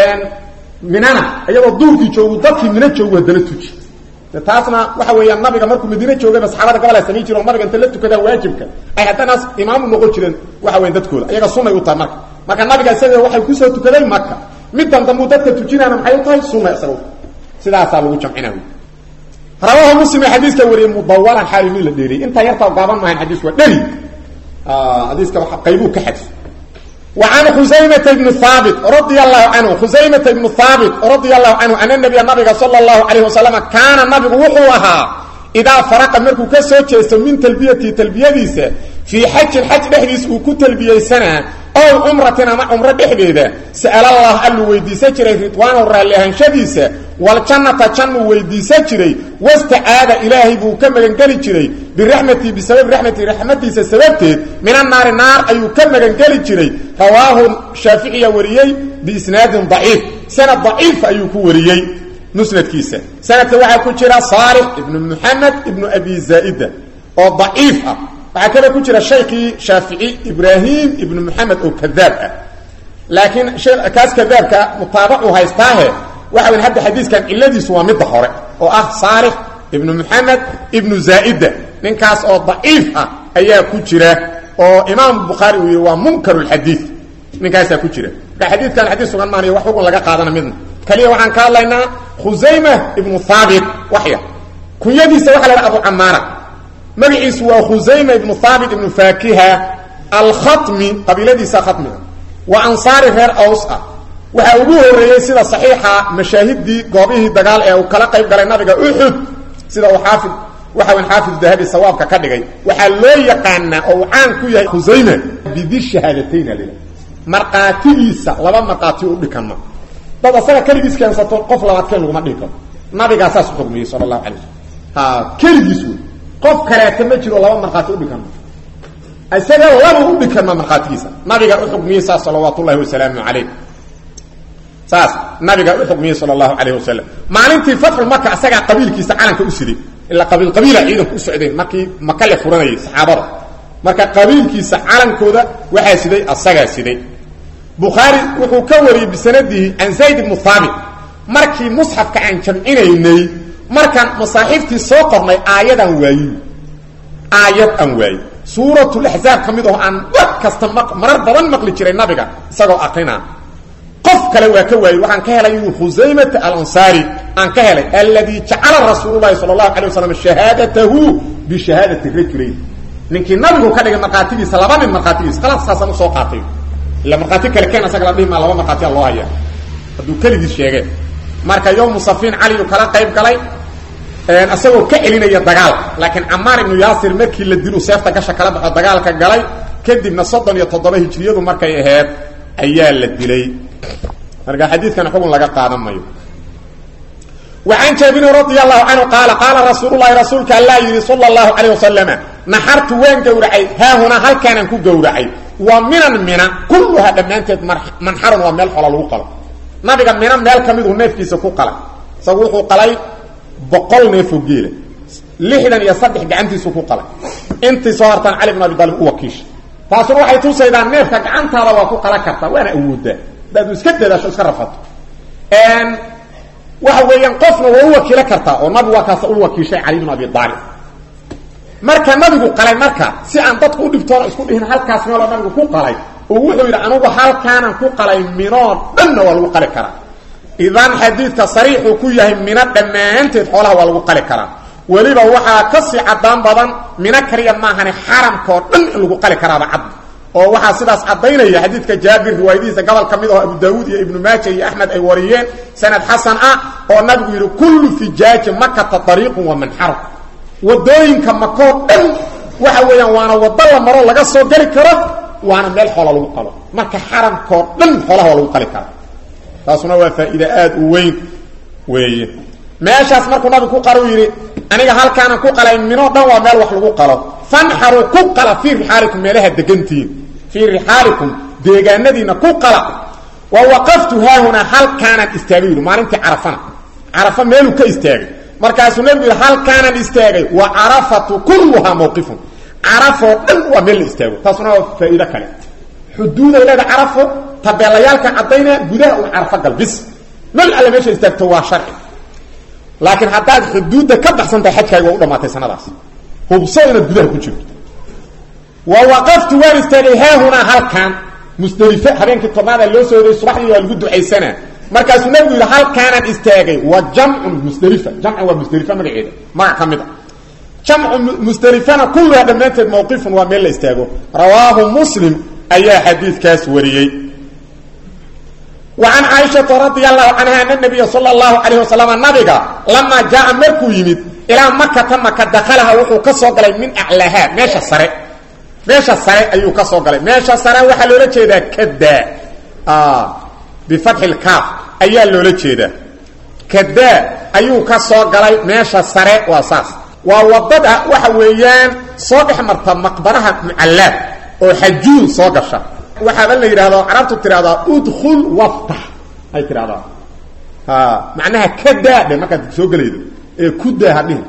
minana iyagoo duhurkii joogu dadkii mina joogu haddana tuji taasna waxa weeyaan nabiga markuu madiine joogayba saxaabada gabal ay samayn jireen oo nabiga inta la tukadaa waajibka ay haddana imaamu noqon jireen waxa weyan dadkooda ayaga sunay u tahay marka marka nabiga isaga waxay kusoo tukaday maka middan dambuu dadka tujinaana maxay u tahay sunna isaga sidaasaa lagu jamcinaa rawahu muslim ee xadiiska wariyey mudawalan xaali mid la dheeriyey intaa yartaa gaaban maahayn xadiisku waa dheri xadiiska qaybuu ka xadfo وعن خزيمة بن ثابت رضي الله عنه خزيمة بن ثابت رضي الله عنه أن النبي النبي صلى الله عليه وسلم كان النبي وحوها إذا فرق مركو كسو جيسو من تلبية تلبية في حج الحج دحديس وكو تلبية سنة أو عمرة مع عمرة دحديدة سأل الله ألو ويديسة جري رضوان الراليهان شديسة والجنة جنة ويديسة جري واستعاد إلهي بو كمغن قلي جري برحمتي بسبب رحمتي رحمتي سببتي من النار النار أيو كمغن قلي جري رواه الشافعي وريي بإسناد ضعيف سنة ضعيف أيو كو وريي مسند كيسة سنة واحد كجرى صالح ابن محمد ابن أبي زائدة أو ضعيف وهكذا كجرى الشيخي شافعي إبراهيم ابن محمد أو كذاب لكن كاس كذاب كمطابعه هايستاه waxa weyn hadda xadiiskan ciladiisu waa midda hore oo ah saalix ibnu maxamed ibnu zaa'ida ninkaas oo daciif ah ayaa ku jira oo imaam bukhaari uu yidhi waa munkar lxadiid ninkaasaa ku jira marka xadiidkan xadiis sugan maanayo wax xugun laga qaadana midna kaliya waxaan ka hadlaynaa khusayma ibnu haabit waxya kunyadiisa waxa la dhaha abu camaara magaciisu waa khusayma ibnu haabit ibnu faakiha alkhatmi qabiiladiisa khatmiga waa ansaari reer aws ah waxaa ugu horeeyey sida saxiixa mashaahidii goobihii dagaal ee uu kala qayb galay nabiga uxud sida uu xaafid waxa weyn xaafid dahabi sawaabka ka dhigay waxaa loo yaqaanaa oo uu caan ku yahay khusayma bidi shahaadatayn alila markhaatigiisa laba markhaati u dhikanma dad asaga keligiis keensato qof labaadkeen laguma dhihi karo nabigaa saas u xukmiyey sala allahu alay wasalam ha keligiis wey qof kaleeta ma jiro laba markhaati udhikanma isaga laba u dhikanma markhaatigiisa nabiga u xukmiyey saas salawaat ullahi wasalaamu calayh saas nabiga u xukmiyey sal allahu calayh wasalam maalintii fatxu maka asagaa qabiilkiisa calanka u siday ilaa qabiil qabiila ciidanku u socdeen markii maka le furanayay saxaabada marka qabiilkiisa calankooda waxaa siday asagaa siday bukhaari wuxuu ka wariyey bisanadihi can zayd ibnu haabit markii musxafka aan jamcinaynay markaan masaaxiiftii soo qornay aayadaan waayi aayad aan waayi suuratulaxzaab ka mid aho aan wax kasta marar badan maqli jiray nabiga isagoo aqrinaa qof kale waa ka waayey waxaan ka helay inuu khusaymata alansaari aan ka helay alladii jacala rasuululahi sala allahu alay wasalam shahaadatahu bishahaadati rajulayn ninkii nabigu ka dhigay markhaatigiisa laba nin markhaatigiisa khalaas saasaan usoo qaatay ila markhaati kale keen asaga la dhihi maa laba markhaatiya loo haya hadduu keligiis sheegeen marka yowmu safiin caliyu kala qayb galay isagoo ka celinaya dagaal laakiin camaar ibnu yaasir markii la dilu seefta gasha kala baxo dagaalka galay kadibna soddon iyo toddoba hijriyadu markay aheyd ayaa la dilay marka xadiidkan xugun laga qaadan mayo وعن جابر رضي الله عنه قال قال رسول الله رسولك الله يري صلى الله عليه وسلم نحرت وين قورعي ها هنا هل كان كو قورعي ومن من كلها دمانتد منحر وميل حلال وقل نبي من ميل كميد نفكيس كو قلا سوخو قلاي بقول نفو جيله لحدن يصدح غعنتيس كو قلا انت صورتان علي بن ابي طالب وكيش taasuna waxay tusaydaa neefka gacantaada waa ku qala kartaa waana awoodaa daadu iska dadaasho iska rafato waxa weeyaan qofna waa u wakiilo kartaa oo nabigu waa kaas u wakiishay cali bn abi aalib marka nabigu qalay marka si aan dadku u dhibtoona isku dhihin halkaas meeloo nabigu ku qalay oo wuxuu yidhi anugu halkaanan ku qalay minoo dhanna waa lagu qali karaa idan xadiidka sariixuu ku yahay mino dhammaanteed xoolaha waa lagu qali karaa weliba waxaa ka sii cadaan badan mina kaliya maahane xaramka oo dhan in lagu qali karaaba cad oo waxaa sidaas caddaynaya xadiidka jaabir riwaayadihiisa gobol ka mid oo abu daawuud iyo ibnu maaja iyo axmed ay wariyeen sanad xasan ah oo nabigu yidhi kullu fijaaji makata ariiqun wa manxaru wadooyinka makoo dhan waxa weeyaan waana wado la maro laga soo geli karo waana meel xoola lagu qalo marka xaramkoo dhan xoolaha waa lagu qali kara taasuna waa faa'iide aada u weyn weeye meeshaas markuu nabigu ku qalo yidhi aniga halkaana ku qalay minoo dhan waa meel wax lagu qalo fanxaruu ku qala fii rixaalikum meelaha degantihiin fii rixaalikum deegaanadiina ku qala wa waqaftu haahunaa halkaanaan istaagay yidhi maalintii carafana carafa meeluu ka istaagay markaasuu nabigu yidhi halkaanaan istaagay wa carafatu kulluhaa mawqifun carafoo dhan waa meel la istaago taasuna waa faa'iido kale xuduuday leeda carafo tabeelayaalka caddaynaya gudaha un carafo gal bis meel alle meesha istaagto waa sharci laakiin haddaad xuduudda ka baxsan tahay xajkaaga waa u dhamaatay sanadaas hubso inaad gudaha ku jirto wa waqaftu waan istaagay haahunaa halkaan musdelife habeenkii tobnaada loo soo hoday subaxdii waa lagu ducaysanaa markaasuu nabigu yidhi halkaanaan istaagay wa jamcun musdelifa jamcun waa musdelifa magaceeda magac ka mid a jamcu musdelifana kulluha dhammaanteed mawqifun waa meel la istaago rawaahu muslim ayaa xadiidkaas wariyey wa can caaishata radia allahu canha ana nabiya sala allahu calayh wasalam nabiga lamaa jaa markuu yimid ilaa makata maka dakalaha wuxuu ka soo galay min aclaaha meesha sare meesha sare ayuu ka soo galay meesha sare waxaa loola jeedaa kadaa bifatxi lkaaf ayaa loola jeedaa kadaa ayuu ka soo galay meesha sare waa saas waa wadada waxa weeyaan soo dhex marta maqbaraha mucallaad oo xajuun soo gasha waxaaba la yidhahdaa carabtu tidhahdaa udkhul waftax ay tidhahdaa macnaha kadaa dhe markaad soo gelaydo ee kudaa hadhihin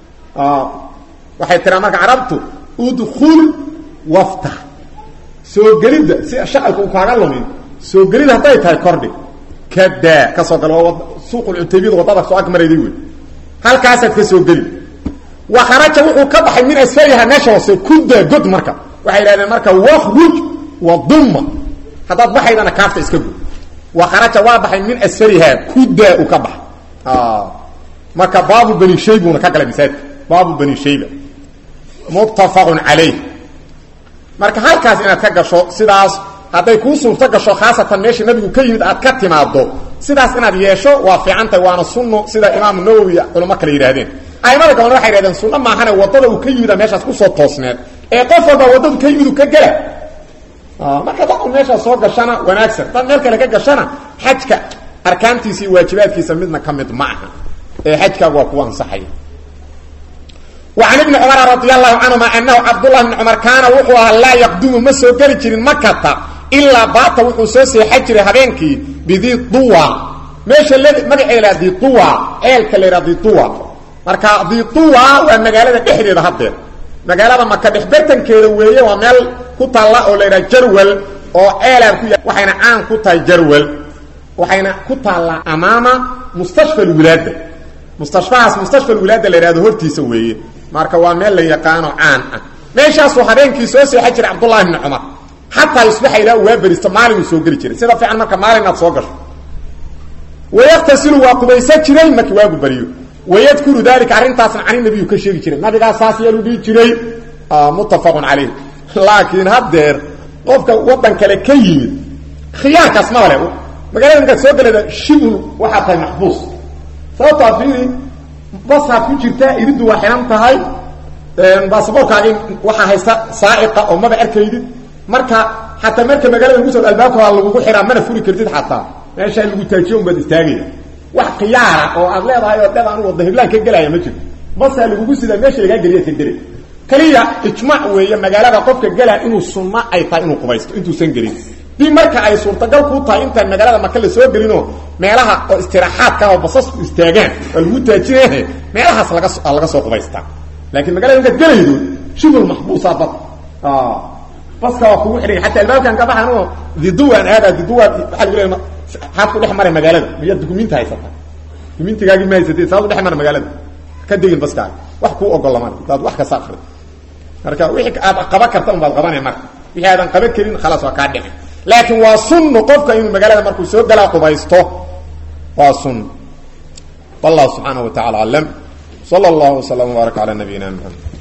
waxay tiraa marka carabtu udkhul waftax soo gelidda si shaqalka uu kaaga lumin soo gelid hadday tahay kordhi kadaa ka soo galo waa suuqulcutaybiyada wadada soo ag marayday wey halkaasaad ka soo geli wa kharaja wuxuu ka baxay min asfaliha meesha hoose kudaa god marka waxay yidhahdeen marka wakhruj wadumma haddaad baxaydana kaafta iska gud wa kharaja waa baxay min asfaliha kudaa uu ka baxay marka baabu bani shaybuna ka galay masaajidka baabu bani shayba muttafaqun calayh marka halkaas inaad ka gasho sidaas hadday kuu suurto gasho khaasatan meesha nabigu ka yimid aad ka timaado sidaas inaad yeesho waa fiicantahay waana sunno sida imaamu nawowi culamo kale yidhahdeen aimada gabalna waxay yidhahdeen sunno maahane waddada uu ka yimida meeshaas kusoo toosneed ee qof walba waddadu ka yimid uu ka gela marka dad un meeshaas soo gashana wanaagsan dad meel kale ka gashana xajka arkaantiisa iyo waajibaadkiisa midna ka mid ma aha ee xajkaagu waa kuwa ansaxaya وعن ابن عمر رضي الله عنهما أنه عبد الله بن عمر كان وحوها لا يقدم ما سو قال جرين مكة إلا باتا وحو سوسي حجر هبينكي بذي طوى ماشي الذي مقع إلى ذي طوى إيلك اللي ذي طوى مركا ذي طوى ومقالة دحري ذا هدير مقالة مكة دحبرتن كيدا ويه ومال كتا الله أولي جرول oo eelaan ku waxayna caan ku tahay jarwal waxayna ku taallaa amaama mustashfa alwilaada mustashfahaas mustashfa alwilaada la yidhahdo hortiisa weeye marka waa meel la yaqaano caan ah meeshaasuu habeenkii soo seexan jiray cabdullahi bni cumar xataa yusbaxa ilaa waa beristo maalinuu soo geli jiray sida fiican marka maalin aad soo gasho wayaktasilu waa qubaysan jiray markii waagu beriyo wayadkuru dalika arrintaasna cani nabiyu ka sheegi jiray nabigaa saas yeelu dhihi jiray muttafaqun calayh laakiin haddeer qofka waddan kale ka yimid khiyaarkaas ma le magaalada markaad soo galeeda shibul waxaa tahay maxbuus sababtaa fiiri basaad ku jirtaa iriddu waa xihan tahay baasaboorkaagi waxaa haysta saaiqa oo maba arkaydid marka xataa marka magaalada lagu soo albaabka lagugu xiraa mana furi kartid xataa meeshaa lagu taajiyo unbaad istaagaya wax khiyaara oo aad leedahay oo dheed anu wadda hiblaan ka gelaya ma jirto basaa lagugu sidaa meesha lagaa geliya ka gelay kaliya ijmaac weeye magaalada qofka gelaa inuu sunno ay tahay inuu qubaysto intuusan gelin dib marka ay suurtagal kuu tahay intaan magaalada maka la soo gelinoo meelaha oo istiraaxaadka oo basasku istaagaan oo lagu taajinahe meelahaas laga laga soo qubaystaa laakiin magaalada markaad gelaydo shibul maxbuusaa bad baska waa kugu xidhay xataa albaabkan ka baxan oo diduwaan aadaa diduwaan waxaa lagu leeya xaad ku dhex mara magaalada miyaad dukumiinti haysata dukumiintigaagii ma haysatee saad u dhex mara magaalada ka degin baskaaga wax kuu ogolaman hadaad wax kasta akrid marka wixii aad qaban karta un baad qabanay marka wixii aadan qaban karin khalaas waa kaa dhicin laakiin waa sunno qofka inuu magaalada markuu soo galaa qubaysto waa sunno wallahu subxaanaه wa tacala aclam salى اllah وsلم وbaarك calى nabiyina mxamed